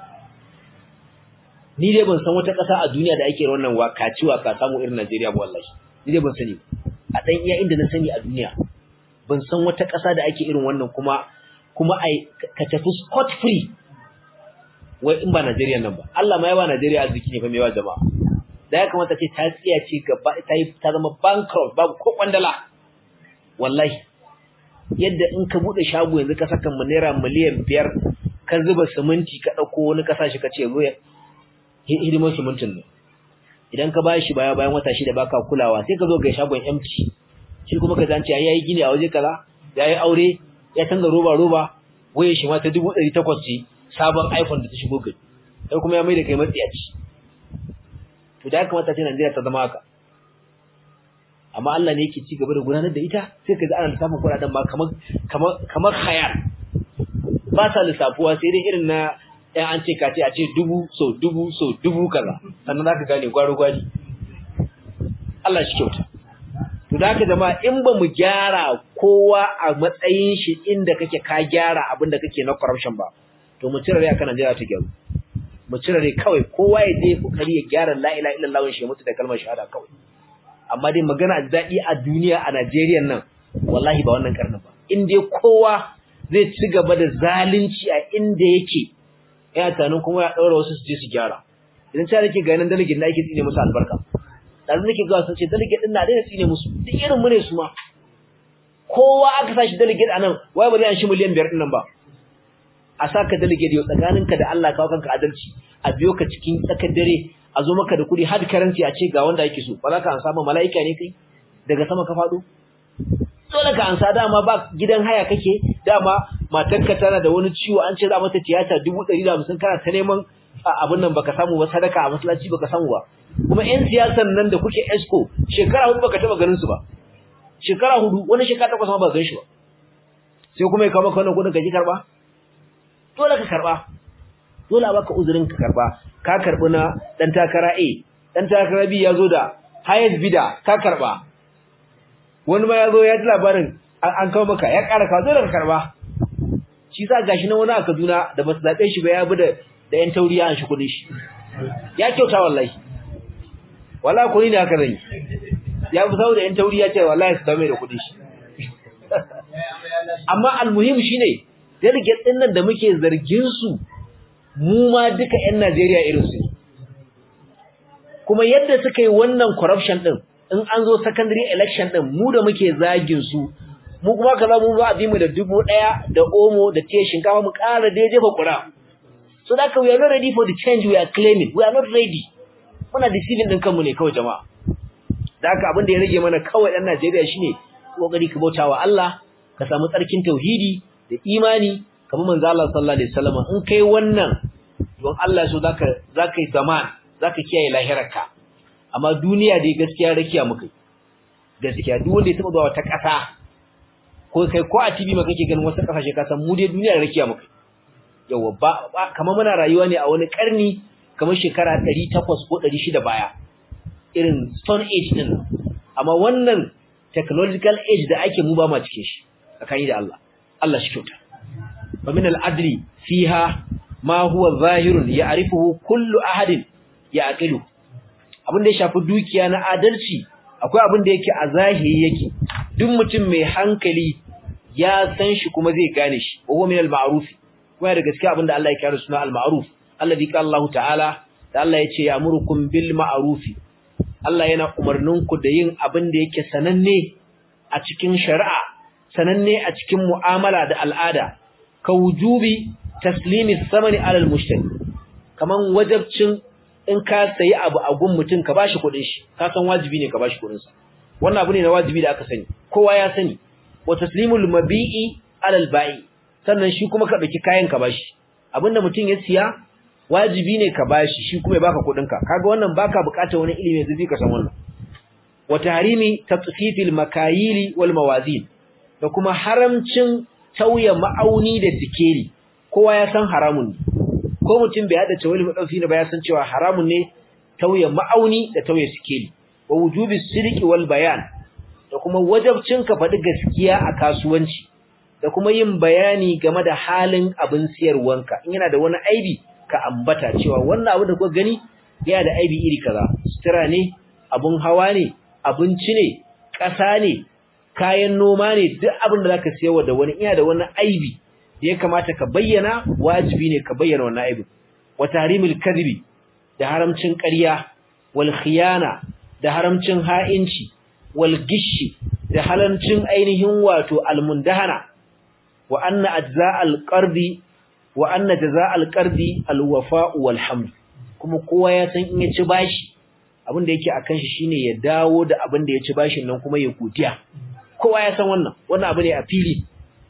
ni dai ban san wata ƙasa a duniya da ake wannan wakaci waka samu irin Najeriya ba wallahi ni dai ban sani a dan iya inda na sani a duniya ban san wata ƙasa da ake irin wannan kuma kuma ai ka tafi scot free wai in ba Najeriya nan ba Allah ma ya ba Najeriya arziki ne fa mai wa jama'a da ya kamata ce ta tsiya ce gaba ta yi ta zama bankrupt babu ko kwandala wallahi yadda in ka bude shago yanzu ka saka mu naira miliyan biyar ka zuba siminti ka dauko wani kasashe ka ce zo hidimar simintin nan idan ka bashi baya bayan wata shida baka kulawa sai ka zo ga shagon empty shi kuma ka zance yayi gini a waje kaza yayi aure ya canza roba roba waye shi ma ta 1800 ce sabon iPhone da ta shigo gari sai kuma ya mai da kai matsiyaci to da kamata ce Najeriya ta zama haka amma Allah ne yake ci gaba da gudanar da ita sai ka ga ana lissafin kuɗaɗen ma kamar kamar kamar khayal ba sa lissafuwa sai dai irin na ɗan an ce ka ce a ce dubu so dubu so dubu kaza sannan zaka gane gwaro gwari Allah shi kyauta to da haka jama'a in ba mu gyara kowa a matsayin shi inda kake ka gyara abin da kake na corruption ba to mu cire rai akan Najeriya ta gyaru mu cire rai kawai kowa ya je kokari ya gyara la ilaha illallah shi mutu da kalmar shahada kawai amma dai magana daɗi a duniya a Najeriya nan wallahi ba wannan karnin ba in dai kowa zai ci gaba da zalunci a inda yake yana tunanin kuma ya ɗaura wasu su je su gyara idan ta nake ganin delegate na ake tsine musu albarka dan nake ga sun ce delegate din na daina tsine musu duk irin mu ne su ma kowa aka sashi delegate anan wai ba zai an shi miliyan biyar din nan ba a saka delegate yau tsakaninka da Allah kawo kanka adalci a biyo ka cikin tsakar dare a zo maka da kuɗi hard currency a ce ga wanda yake so ba za ka ansa ba mala'ika ne kai daga sama ka faɗo dole ka ansa dama ba gidan haya kake dama matarka tana da wani ciwo an ce za mata tiyata dubu ɗari da hamsin kana ta neman abin nan baka samu ba sadaka a masallaci baka samu ba kuma ƴan siyasan nan da kuke esco shekara hudu baka taɓa ganin su ba shekara hudu wani shekara takwas ma ba gan shi ba sai kuma ya kawo maka wannan kuɗin ka ji karɓa dole ka karɓa dole a baka uzurin ka karɓa ka karɓi na ɗan takara A ɗan takara B ya zo da highest bidder ka karɓa wani ma ya zo ya ji labarin an kawo maka ya ƙara kawo dole ka karɓa shi sa gashi na wani a Kaduna da ba su zaɓe shi ba ya bi da da ƴan tauriya an shi kuɗin shi ya kyauta wallahi wallahi kuɗi ne haka zai ya fi saboda ƴan tauriya ce wallahi su dame da kuɗin shi amma almuhim shine delegate ɗin nan da muke zargin su mu ma duka ƴan Najeriya irin su kuma yadda suka yi wannan corruption ɗin in an zo secondary election ɗin mu da muke zagin su mu kuma ka mu ba a bi mu da dubu ɗaya da omo da tiye shinkafa mu ƙara da jefa ƙura so that we are not ready for the change we are claiming we are not ready muna deceiving ɗin kanmu ne kawai jama'a da haka abin da ya rage mana kawai ɗan Najeriya shine kokari ka bauta wa Allah ka samu tsarkin tauhidi da imani kamar manzo Allah sallallahu alaihi wasallam in kai wannan don Allah so zaka zaka yi zaman zaka kiyaye lahirarka amma duniya dai gaskiya rakiya muka gaskiya duk wanda ya taba zuwa wata ƙasa ko kai ko a TV ma kake ganin wasu kasashe ka san mu dai duniya rakiya muka yawa ba kamar muna rayuwa ne a wani karni kamar shekara 800 ko 600 baya irin stone age din amma wannan technological age da ake mu ba ma cikin shi tsakani da Allah Allah shi kyauta wa min al-adli fiha ma huwa zahirun ya'rifuhu kullu ahadin ya'qilu abin da ya shafi dukiya na adalci akwai abin da yake a zahiri yake duk mutum mai hankali ya san shi kuma zai gane shi wa huwa min al-ma'ruf kuma da gaskiya abin da Allah ya kira suna al-ma'ruf alladhi qala Allah ta'ala da Allah ya ce ya'murukum bil ma'ruf Allah yana umarnin ku da yin abin da yake sananne a cikin shari'a sananne a cikin mu'amala da al'ada ka wujubi taslimi samani alal mushtari kaman wajabcin in ka sayi abu a gun mutum ka bashi kuɗin shi ka san wajibi ne ka bashi kuɗin sa wannan abu ne na wajibi da aka sani kowa ya sani wa taslimul mabi'i alal ba'i sannan shi kuma ka dauki kayan ka bashi abinda mutum ya siya wajibi ne ka bashi shi kuma ya baka kuɗin ka kaga wannan baka buƙatar wani ilimi zai ka san wannan wa tahrimi tatfifil makayili wal mawazin da kuma haramcin tauye ma'auni da sikeli kowa ya san haramun ne ko mutum bai hada tawali madauki ne ba ya san cewa haramun ne tauye ma'auni da tauye sikeli wa wujubi sidqi wal bayan da kuma wajabcin ka faɗi gaskiya a kasuwanci da kuma yin bayani game da halin abin siyarwanka in yana da wani aibi ka ambata cewa wannan abu da kuka gani yana da aibi iri kaza sutura ne abun hawa ne abinci ne ƙasa ne kayan noma ne duk abin da zaka siyarwa da wani iya da wani aibi da ya kamata ka bayyana wajibi ne ka bayyana wannan aibin wa tahrimil kadhibi da haramcin ƙarya wal khiyana da haramcin ha'inci wal gishi da halancin ainihin wato almundahana wa anna ajza'al qardi wa anna jaza'al qardi alwafa'u wal hamd kuma kowa ya san in ya ci bashi abin da yake akan shi shine ya dawo da abin da ya ci bashin nan kuma ya godiya kowa ya san wannan wannan abu ne a fili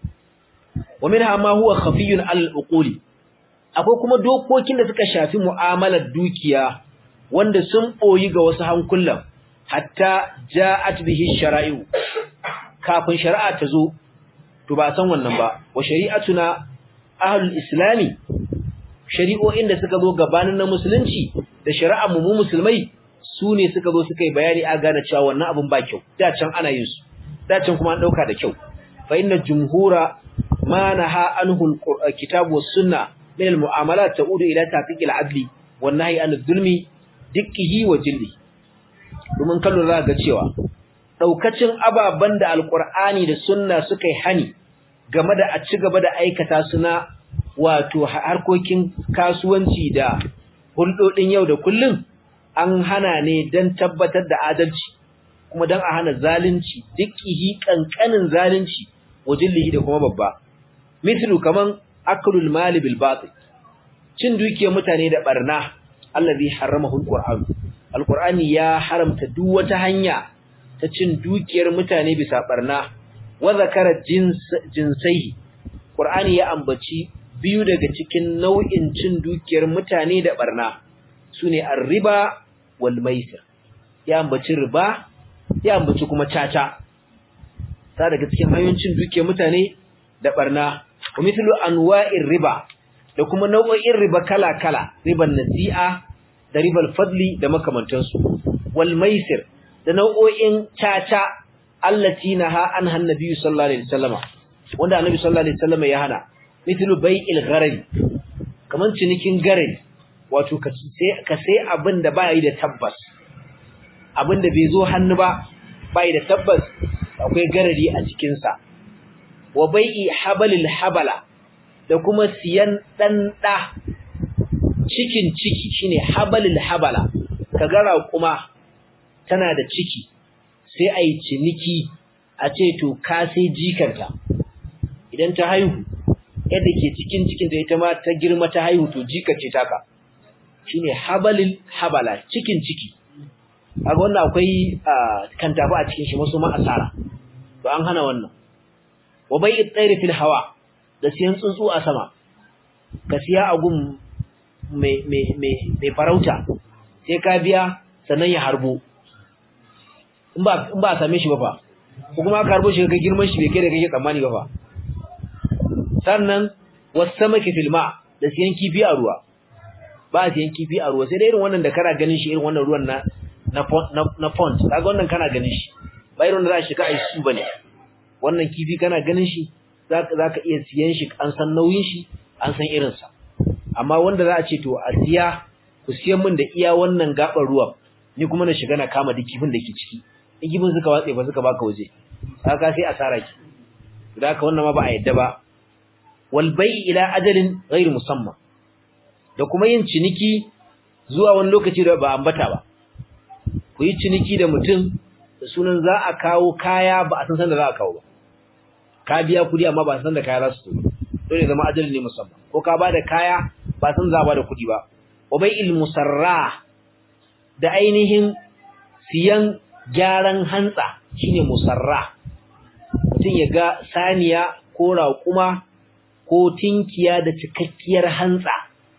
wa minha ma huwa khafiyun al-uquli akwai kuma dokokin da suka shafi mu'amalar dukiya wanda sun boyi ga wasu hankulan hatta ja'at bihi shara'i'u kafin shari'a ta zo to ba san wannan ba wa shari'atuna ahlul islami shari'o'in da suka zo gabanin na musulunci da shari'ar mu musulmai su ne suka zo suka yi bayani a gane cewa wannan abin ba kyau da can ana yin su da can kuma an dauka da kyau fa inna jumhura ma naha anhu alkitab was sunna min almu'amalat ta'udu ila tahqiq al'adli wan nahyi an adh-dhulmi dikkihi wa jilli domin kallo za ga cewa daukacin ababan da alqur'ani da sunna suka yi hani game da a ci gaba da aikata su na wato harkokin kasuwanci da hulɗoɗin yau da kullum an hana ne don tabbatar da adalci kuma don a hana zalunci dukkihi kankanin zalunci wajen lihi da kuma babba mislu kaman aklul mali bil batil cin dukiyar mutane da barna allazi haramahu alquran alqurani ya haramta duk wata hanya ta cin dukiyar mutane bisa barna wa zakara jins jinsai qur'ani ya ambaci biyu daga cikin nau'in cin dukiyar mutane da barna sune ar-riba wal maisir ya ambaci riba ya ambaci kuma caca ta daga cikin hanyoyin cin dukiyar mutane da barna wa mithlu anwa'ir riba da kuma nau'o'in riba kala-kala riban nasi'a da ribal fadli da makamantansu wal maisir da nau'o'in caca allati naha anha annabi sallallahu alaihi wasallam wanda annabi sallallahu alaihi wasallam ya hana mithlu bai'il gharar kaman cinikin garin wato ka sai ka sai abin da bai da tabbas abin da bai zo hannu ba bai da tabbas akwai garari a cikin sa wa bai'i habalil habala da kuma siyan dan da cikin ciki shine habalil habala kaga kuma tana da ciki sai ai ciniki a ce to ka sai jikanta idan ta haihu yadda ke cikin cikin da ita ma ta girma ta haihu to jikace taka shine habalil habala cikin ciki kaga wannan akwai kantafa a cikin shi masu ma asara to an hana wannan wa bai'it tsairi fil hawa da siyan tsuntsu a sama ka siya a gun mai mai mai mai farauta sai ka biya sannan ya harbo in ba in ba a same shi ba fa ko kuma aka harbo shi ga girman shi bai kai da kake tsammani ba fa sannan wasamaki fil ma da siyan kifi a ruwa ba siyan kifi a ruwa sai dai irin wannan da kana ganin shi irin wannan ruwan na na na pond kaga wannan kana ganin shi ba irin da za shi ka ai su bane wannan kifi kana ganin shi zaka zaka iya siyan shi an san nauyin shi an san irin sa amma wanda za a ce to a siya ku siyan min da iya wannan gaban ruwan ni kuma na shiga na kama duk kifin da ke ciki in kifin suka watse ba suka baka waje kaga sai asara ki da haka wannan ma ba a yadda ba wal bai ila ajalin ghairu musamma da kuma yin ciniki zuwa wani lokaci da ba ambata ba ku yi ciniki da mutum da sunan za a kawo kaya ba a san san da za a kawo ba ka biya kudi amma ba san da kaya za su zo dole zama ajalin ne musamman ko ka ba da kaya ba san za ba da kudi ba wa bai'il musarra da ainihin siyan gyaran hantsa shine musarra mutum ya ga saniya ko raƙuma ko tinkiya da cikakkiyar hantsa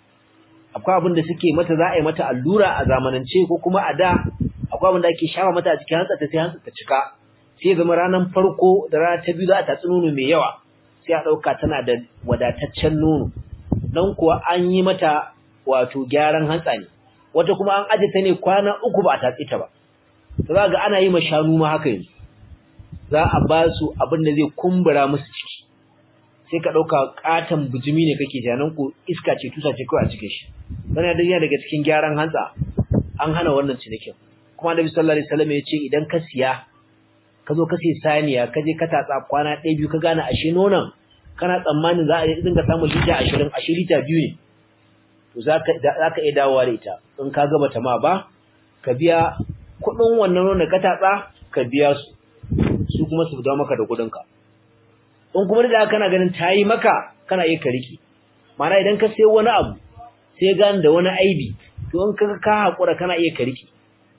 akwai abin da suke mata za a yi mata allura a zamanance ko kuma a da akwai abin da ake shafa mata a cikin hantsa ta sai hantsa ta cika sai zama ranar farko da rana ta biyu za a tatsi nono mai yawa sai a ɗauka tana da wadataccen nono nan kuwa an yi mata wato gyaran hantsa ne wata kuma an aje ta ne kwana uku ba a tatsi ta ba to za ga ana yi ma shanu ma haka yanzu za a ba su abin da zai kumbura musu ciki sai ka ɗauka ƙaton bujimi ne kake janan ku iska ce tusa ce kawai a cikin shi wannan dai yana daga cikin gyaran hantsa an hana wannan cinikin kuma Annabi sallallahu alaihi wasallam ya ce idan ka siya ka zo ka sai saniya ka je ka tatsa kwana ɗaya biyu ka gane ashe nonon kana tsammanin za a dinga samun lita 20 ashe lita biyu ne to zaka zaka iya dawowa da ita in ka gaba ta ma ba ka biya kuɗin wannan nonon ka tatsa ka biya su su kuma su dawo maka da kuɗin ka in kuma da kana ganin tayi maka kana iya ka riki mana idan ka sayo wani abu sai gane da wani aibi to in kaga ka hakura kana iya ka riki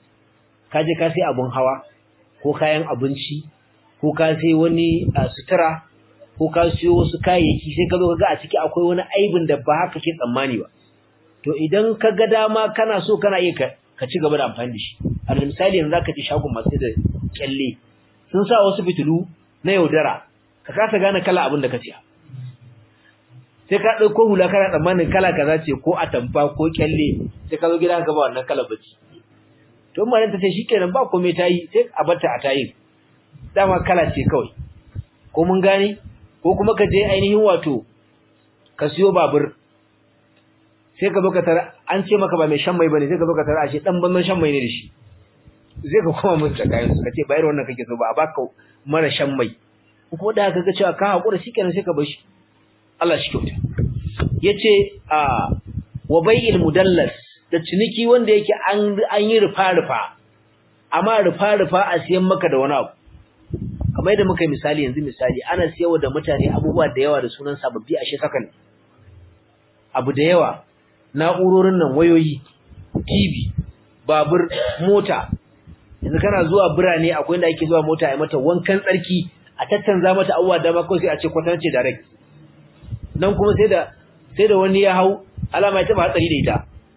ka je ka sai abun hawa ko kayan abinci ko ka sai wani sutura ko ka siyo wasu kayayyaki sai ka zo kaga a ciki akwai wani aibin da ba haka ke tsammani ba to idan ka ga dama kana so kana iya ka ci gaba da amfani da shi alal misali yanzu zaka ci shagon masu da kyalle sun sa wasu fitilu na yaudara ka kasa gane kala abin da ka siya sai ka dauko hula kana tsammanin kala kaza ce ko atamfa ko kyalle sai ka zo gida ka ba wannan kala bace to malam ta ce shikenan ba komai tayi sai a bata a tayi dama kala ce kawai ko mun gane ko kuma ka je ainihin wato ka siyo babur sai ka baka tara an ce maka ba mai shan mai bane sai ka baka tara ashe dan banzan shan mai ne da shi sai ka koma mun tsakayin su kace bayar wannan kake so ba a baka mara shan mai ko da haka ga cewa ka hakura shikenan sai ka bar shi Allah shi kyauta yace a wa bai'il mudallas da ciniki wanda yake an an yi rufa rufa amma rufa rufa a siyan maka da wani abu kamar yadda muka yi misali yanzu misali ana siyarwa da mutane abubuwa da yawa da sunan sababbi a shekakan abu da yawa na'urorin nan wayoyi TV babur mota yanzu kana zuwa birane akwai inda ake zuwa mota a mata wankan tsarki a tattanza mata abubuwa da ba sai a ce kwatance direct nan kuma sai da sai da wani ya hau alama ya taba hatsari da ita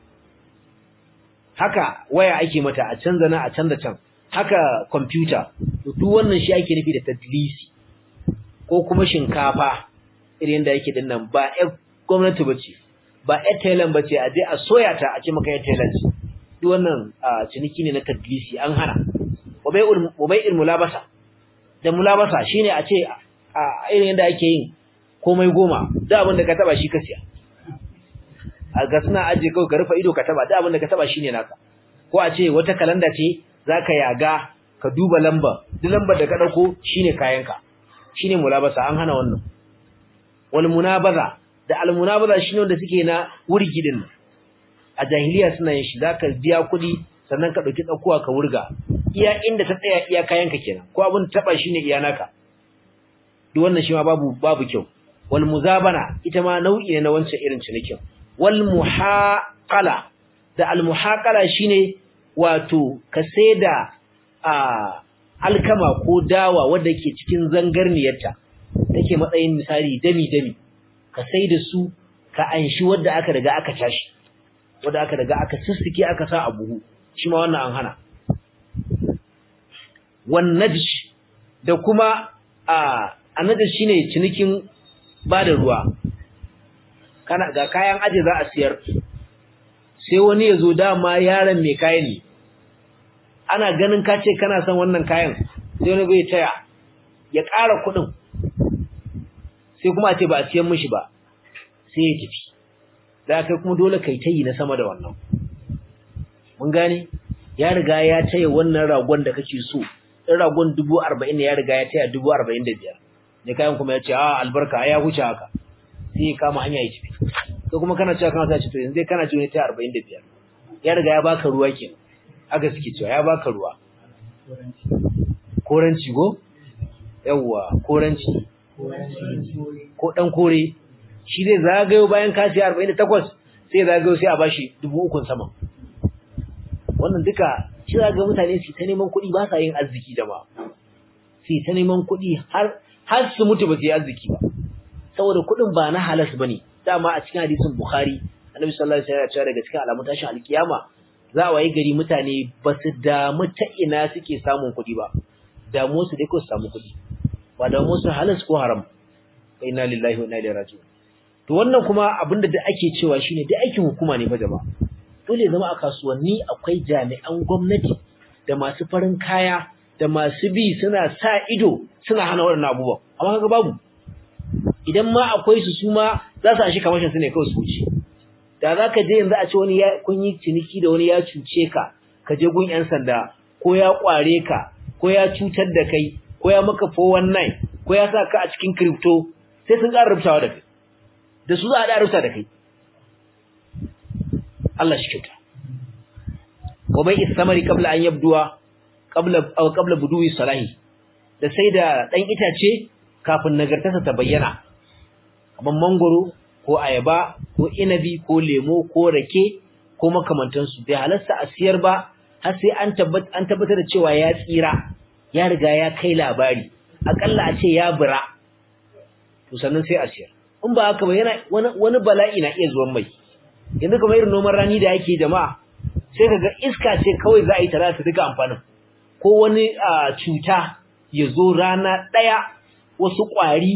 haka waya ake mata a canza na a canza can haka computer to duk wannan shi ake nufi da tadlisi ko kuma shinkafa irin da yake dinnan ba ƴan gwamnati bace ba ƴan Thailand bace a je a soya ta a ce maka ƴan Thailand duk wannan ciniki ne na tadlisi an hana wabai'ul wabai'ul mulabasa da mulabasa shine a ce a irin yadda ake yin komai goma da abin da ka taba shi ka siya a ga suna aje kawai ka rufe ido ka taba da abin da ka taba shine naka ko a ce wata kalanda ce zaka yaga ka duba lamba duk lambar da ka dauko shine kayanka shine mulabasa an hana wannan wal munabaza da al munabaza shine wanda suke na wurgi din a jahiliya suna yin shi zaka biya kuɗi sannan ka dauki tsakuwa ka wurga iya inda ta tsaya iya kayanka kenan ko abin taba shine iya naka duk wannan shi ma babu babu kyau wal muzabana ita ma nau'i ne na wancan irin cinikin wal muhaqala da al muhaqala shine wato ka saida a alkama ko dawa wanda ke cikin zangarniyarta take matsayin misali dami dami ka saida su ka anshi wanda aka riga aka tashi wanda aka riga aka sussuke aka sa a buhu shi ma wannan an hana wan najsh da kuma a annajash shine cinikin bada ruwa kana ga kayan aje za a siyar sai wani yazo dama yaron mai kayan ne ana ganin ka ce kana son wannan kayan sai wani bai taya ya ƙara kuɗin sai kuma a ce ba a siyan mishi ba sai ya tafi da kai kuma dole kai tayi na sama da wannan mun gane ya riga ya taya wannan ragon da kake so in ragon 40 ne ya riga ya taya 45 ne kayan kuma ya ce a albarka ya huce haka sai ya kama hanya ya tafi ko kuma kana cewa kana sace to yanzu dai kana jiyo ne taya 45 ya riga ya baka ruwa kenan aka suke cewa ya baka ruwa koranci go yawwa koranci ko dan kore shi zai zagayo bayan ka siya 48 sai zagayo sai a bashi 3000 sama wannan duka shi ga mutane su ta neman kuɗi ba sa yin arziki da ba su ta neman kuɗi har har su mutu ba su yi arziki ba saboda kuɗin ba na halas bane dama a cikin hadisin bukhari annabi sallallahu alaihi wasallam ya ce daga cikin alamun tashin alkiyama za a wayi gari mutane ba su damu ta ina suke samun kuɗi ba damu su dai ko su samu kuɗi ba damu su halas ko haram inna lillahi wa inna ilaihi raji'un to wannan kuma abinda da ake cewa shine da aikin hukuma ne fa jama'a dole zama a kasuwanni akwai jami'an gwamnati da masu farin kaya da masu bi suna sa ido suna hana waɗannan abubuwan amma kaga babu idan ma akwai su su ma za su ashi kamashin su ne kawai su wuce da za ka je yanzu a ce wani ya kun yi ciniki da wani ya cuce ka ka je gun yan sanda ko ya kware ka ko ya cutar da kai ko ya maka 419 ko ya sa ka a cikin crypto sai sun ƙara rubutawa da kai da su za a da rubuta da kai Allah shi kyauta wa bai istamari qabla an yabduwa qabla aw qabla buduwi salahi da sai da dan itace kafin nagartarsa ta bayyana kaman mangoro ko ayaba ko inabi ko lemo ko rake ko makamantan su bai halarsa a siyar ba har sai an tabbata an tabbatar da cewa ya tsira ya riga ya kai labari akalla a ce ya bura to sannan sai a siyar in ba haka ba yana wani bala'i na iya zuwan mai yanzu kamar irin noman rani da yake jama'a sai kaga iska ce kawai za a yi tare da duka amfanin ko wani cuta ya zo rana ɗaya wasu ƙwari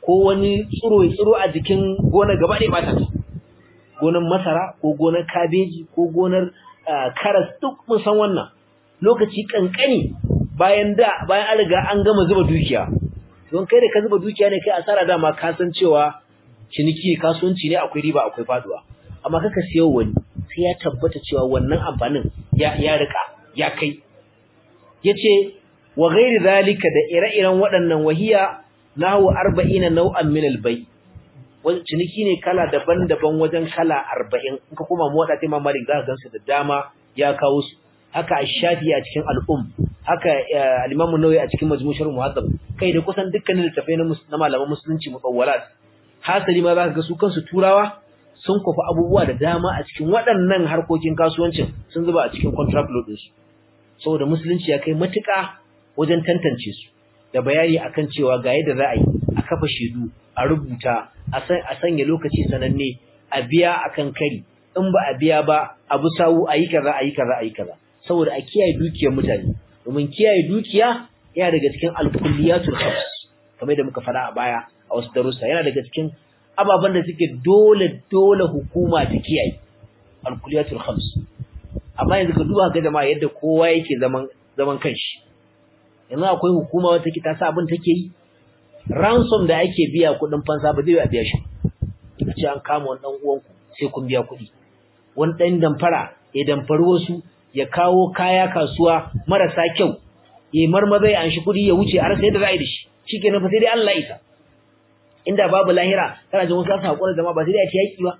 ko wani tsiro tsiro a jikin gonar gaba ɗaya bata ta gonar masara ko gonar kabeji ko gonar karas duk mun san wannan lokaci kankani bayan da bayan an riga an gama zuba dukiya don kai da ka zuba dukiya ne kai asara dama ka san cewa ciniki kasuwanci ne akwai riba akwai faduwa amma kaka siyo wani sai ya tabbata cewa wannan amfanin ya ya rika ya kai yace wa ghairi zalika da ire-iren waɗannan wahiya nahu 40 nau'an min al-bay wani ciniki ne kala daban-daban wajen kala 40 in ka koma mu wada tai mamari za ka gansu da dama ya kawo su haka ash-shafi a cikin al-um haka al-imam an-nawawi a cikin majmu' muhaddab kai da kusan dukkanin littafai na malaman musulunci mutawwalat hasali ma za ka ga su kansu turawa sun kufa abubuwa da dama a cikin waɗannan harkokin kasuwancin sun zuba a cikin contract law ɗinsu saboda musulunci ya kai matuƙa wajen tantance su da bayani akan cewa ga yadda za a yi a kafa shaidu a rubuta a sanya lokaci sananne a biya akan kari in ba a biya ba abu sawu a yi kaza a yi kaza a yi kaza saboda a kiyaye dukiyar mutane domin kiyaye dukiya yana daga cikin alkulliyatul khams kamar da muka faɗa a baya a wasu darussa yana daga cikin ababen da suke dole dole hukuma ta kiyaye alkuliyatul khams amma yanzu ka duba ga jama'a yadda kowa yake zaman zaman kanshi yanzu akwai hukuma wata take ta sa abin take yi ransom da ake biya kudin fansa ba zai biya shi a ce an kama wani dan uwanku sai kun biya kuɗi wani dan damfara ya damfari wasu ya kawo kaya kasuwa marasa kyau ya marmaza ya anshi kuɗi ya wuce a rasa yadda za a yi da shi shikenan fa sai dai Allah isa inda babu lahira kana jin wasu su hakura zama ba sai dai a ci yaki ba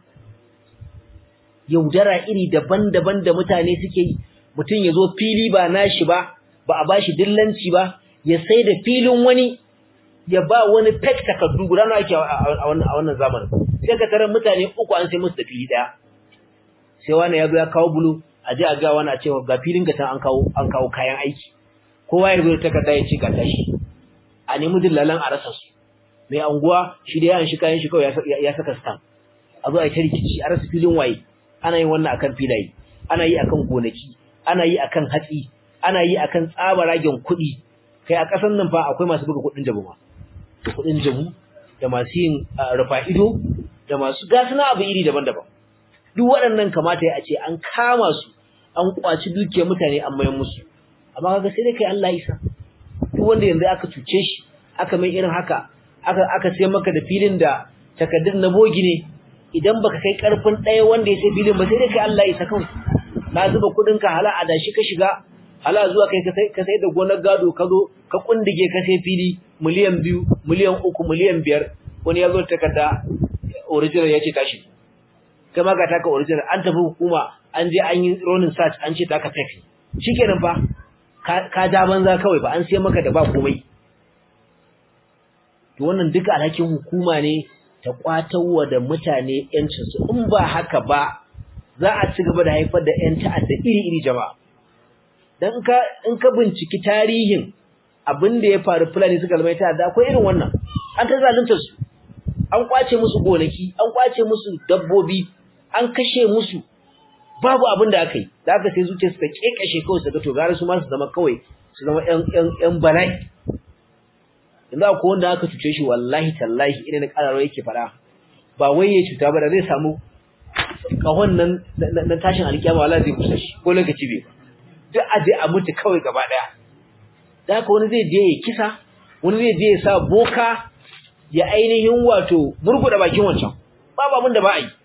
yaudara iri daban-daban da mutane suke yi mutum ya zo fili ba nashi ba ba a bashi dillanci ba ya sai da filin wani ya ba wani fake takardu guda nawa ake a wannan zamanin sai ka tarar mutane uku an sai musu da fili daya sai wani ya zo ya kawo bulu a je a ga wani a ce ga filin ka an kawo an kawo kayan aiki kowa ya zo da takarda ya ce ga tashi a nemi dillalan a rasa su mai anguwa shi da yaran shi kayan shi kawai ya saka stamp a zo a ta rikici a rasa filin waye ana yin wannan akan filaye ana yi akan gonaki ana yi akan hatsi ana yi akan tsabaragen kuɗi kai a ƙasar nan fa akwai masu buga kuɗin jabu ma da kuɗin jabu da masu yin rufa ido da masu gasuna abu iri daban-daban duk waɗannan kamata ya ce an kama su an kwaci dukiyar mutane an mayan musu amma kaga sai dai kai Allah isa duk wanda yanzu aka cuce shi aka mai irin haka aka aka sai maka da filin da takaddun na bogi ne idan baka kai karfin ɗaya wanda ya sai filin ba sai dai kai Allah isa kawai na zuba kuɗin ka hala adashi ka shiga hala zuwa kai ka sai da gonar gado ka zo ka kundige ka sai fili miliyan biyu miliyan uku miliyan biyar wani ya zo takarda original ya ce tashi kai ma ga taka original an tafi hukuma an je an yi ronin search an ce taka fake shikenan fa ka ja banza kawai ba an sai maka da ba komai to wannan duka alhakin hukuma ne ta kwatawa da mutane yancin su in ba haka ba za a ci gaba da haifar da yan ta'adda iri-iri jama'a dan ka in ka binciki tarihin abin da ya faru fulani suka zama ta'adda akwai irin wannan an ta zalunta su an kwace musu gonaki an kwace musu dabbobi an kashe musu babu abin da aka yi da aka sai zuciya suka kekashe kawai su ga to gara su ma su zama kawai su zama ƴan ƴan ƴan bala'i yanzu akwai wanda aka cuce shi wallahi tallahi ina na kararo yake fara ba wai ya cuta ba da zai samu kahon nan na tashin alkiyama wallahi zai kusa shi ko lokaci bai duk aje a mutu kawai gaba daya da haka wani zai je ya kisa wani zai je ya sa boka ya ainihin wato murguda bakin wancan babu abin da ba a yi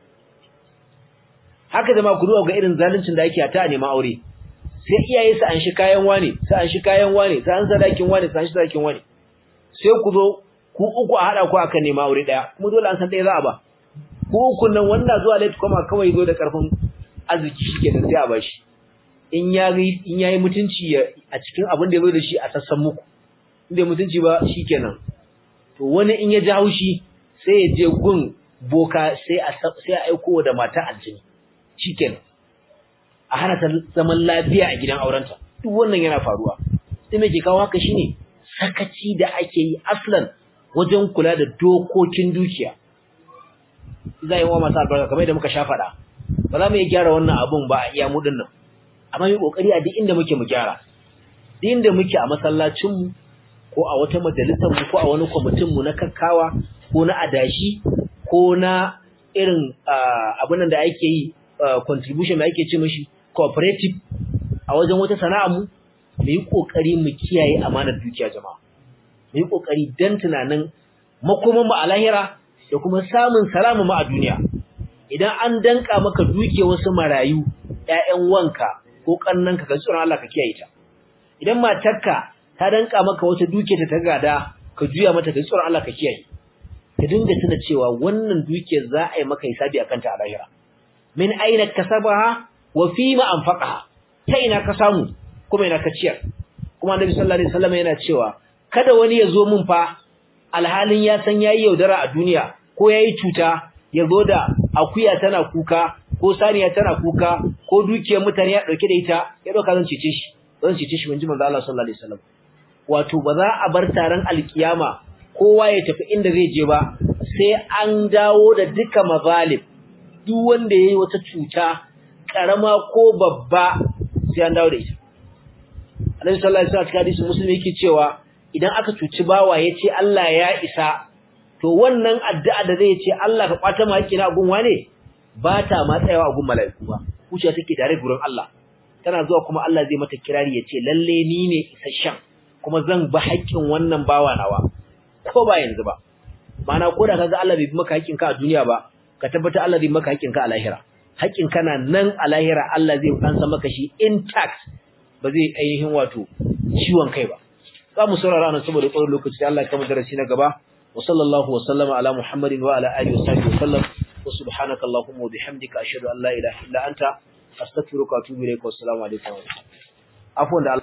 haka zama ku duba ga irin zaluncin da ake ta neman aure sai iyaye su an shi kayan wane su an shi kayan wane su an sadakin wane su an shi sadakin wane sai ku zo ku uku a hada ku akan neman aure daya kuma dole an san ɗaya za a ba ku uku nan wanda zuwa late kuma kawai zo da karfin arziki shike da sai a bashi in ya in yayi mutunci a cikin abin da ya zo da shi a sassan muku inda mutunci ba shikenan to wani in ya ji haushi sai ya je gun boka sai a sai a aiko da mata aljini shikenan a hana ta zaman lafiya a gidan aurenta duk wannan yana faruwa sai me ke kawo haka shine sakaci da ake yi aslan wajen kula da dokokin dukiya zai wa masu albarka kamar da muka sha faɗa ba za mu iya gyara wannan abun ba a iya mu nan amma mu kokari a duk inda muke mu gyara duk inda muke a masallacin mu ko a wata majalisar mu ko a wani kwamitin mu na kakkawa ko na adashi ko na irin abin da ake yi contribution da ake ce mishi cooperative a wajen wata sana'a mu mu yi kokari mu kiyaye amanar dukiya jama'a mu yi kokari dan tunanin makoman mu a lahira da kuma samun salama mu a duniya idan an danka maka duke wasu marayu ƴaƴan wanka ko kannanka ka tsoron Allah ka kiyaye ta idan matarka ta danka maka wata duke ta ta gada ka juya mata ka tsoron Allah ka kiyaye ka dinga tuna cewa wannan dukiyar za a yi maka hisabi akan ta a lahira min aina kasabaha wa fima anfaqaha ta ina ka samu kuma ina ka ciyar kuma annabi sallallahu alaihi wasallam yana cewa kada wani ya zo mun fa alhalin ya san yayi yaudara a duniya ko yayi cuta ya zo da akuya tana kuka ko saniya tana kuka ko dukiyar mutane ya dauke da ita ya dauka zan cece shi zan cece shi manji manzo Allah sallallahu alaihi wasallam wato ba za a bar taron alkiyama kowa ya tafi inda zai je ba sai an dawo da duka mazalim duk wanda yayi wata cuta karama ko babba sai an dawo da ita Annabi sallallahu alaihi wasallam hadisi musulmi yake cewa idan aka cuci bawa yace Allah ya isa to wannan addu'a da zai ce Allah ka kwata mu haƙƙi na gun wane ba ta ma tsayawa a gun mala'iku ba kuciya take tare gurin Allah tana zuwa kuma Allah zai mata kirari yace lalle ni ne isasshen kuma zan ba haƙƙin wannan bawa nawa ko ba yanzu ba mana ko da kaga Allah bai bi maka haƙƙin ka a duniya ba ka tabbata Allah zai maka haƙƙin ka a lahira haƙƙin kana nan a lahira Allah zai ansa maka shi intact ba zai ainihin wato ciwon kai ba za mu saurara nan saboda tsawon lokaci Allah ya kama darasi na gaba wa sallallahu wa sallama ala muhammadin wa ala alihi wa sahbihi wa sallam wa subhanaka allahumma wa bihamdika ashhadu an la ilaha illa anta astaghfiruka wa atubu ilaik wa assalamu alaikum afwan da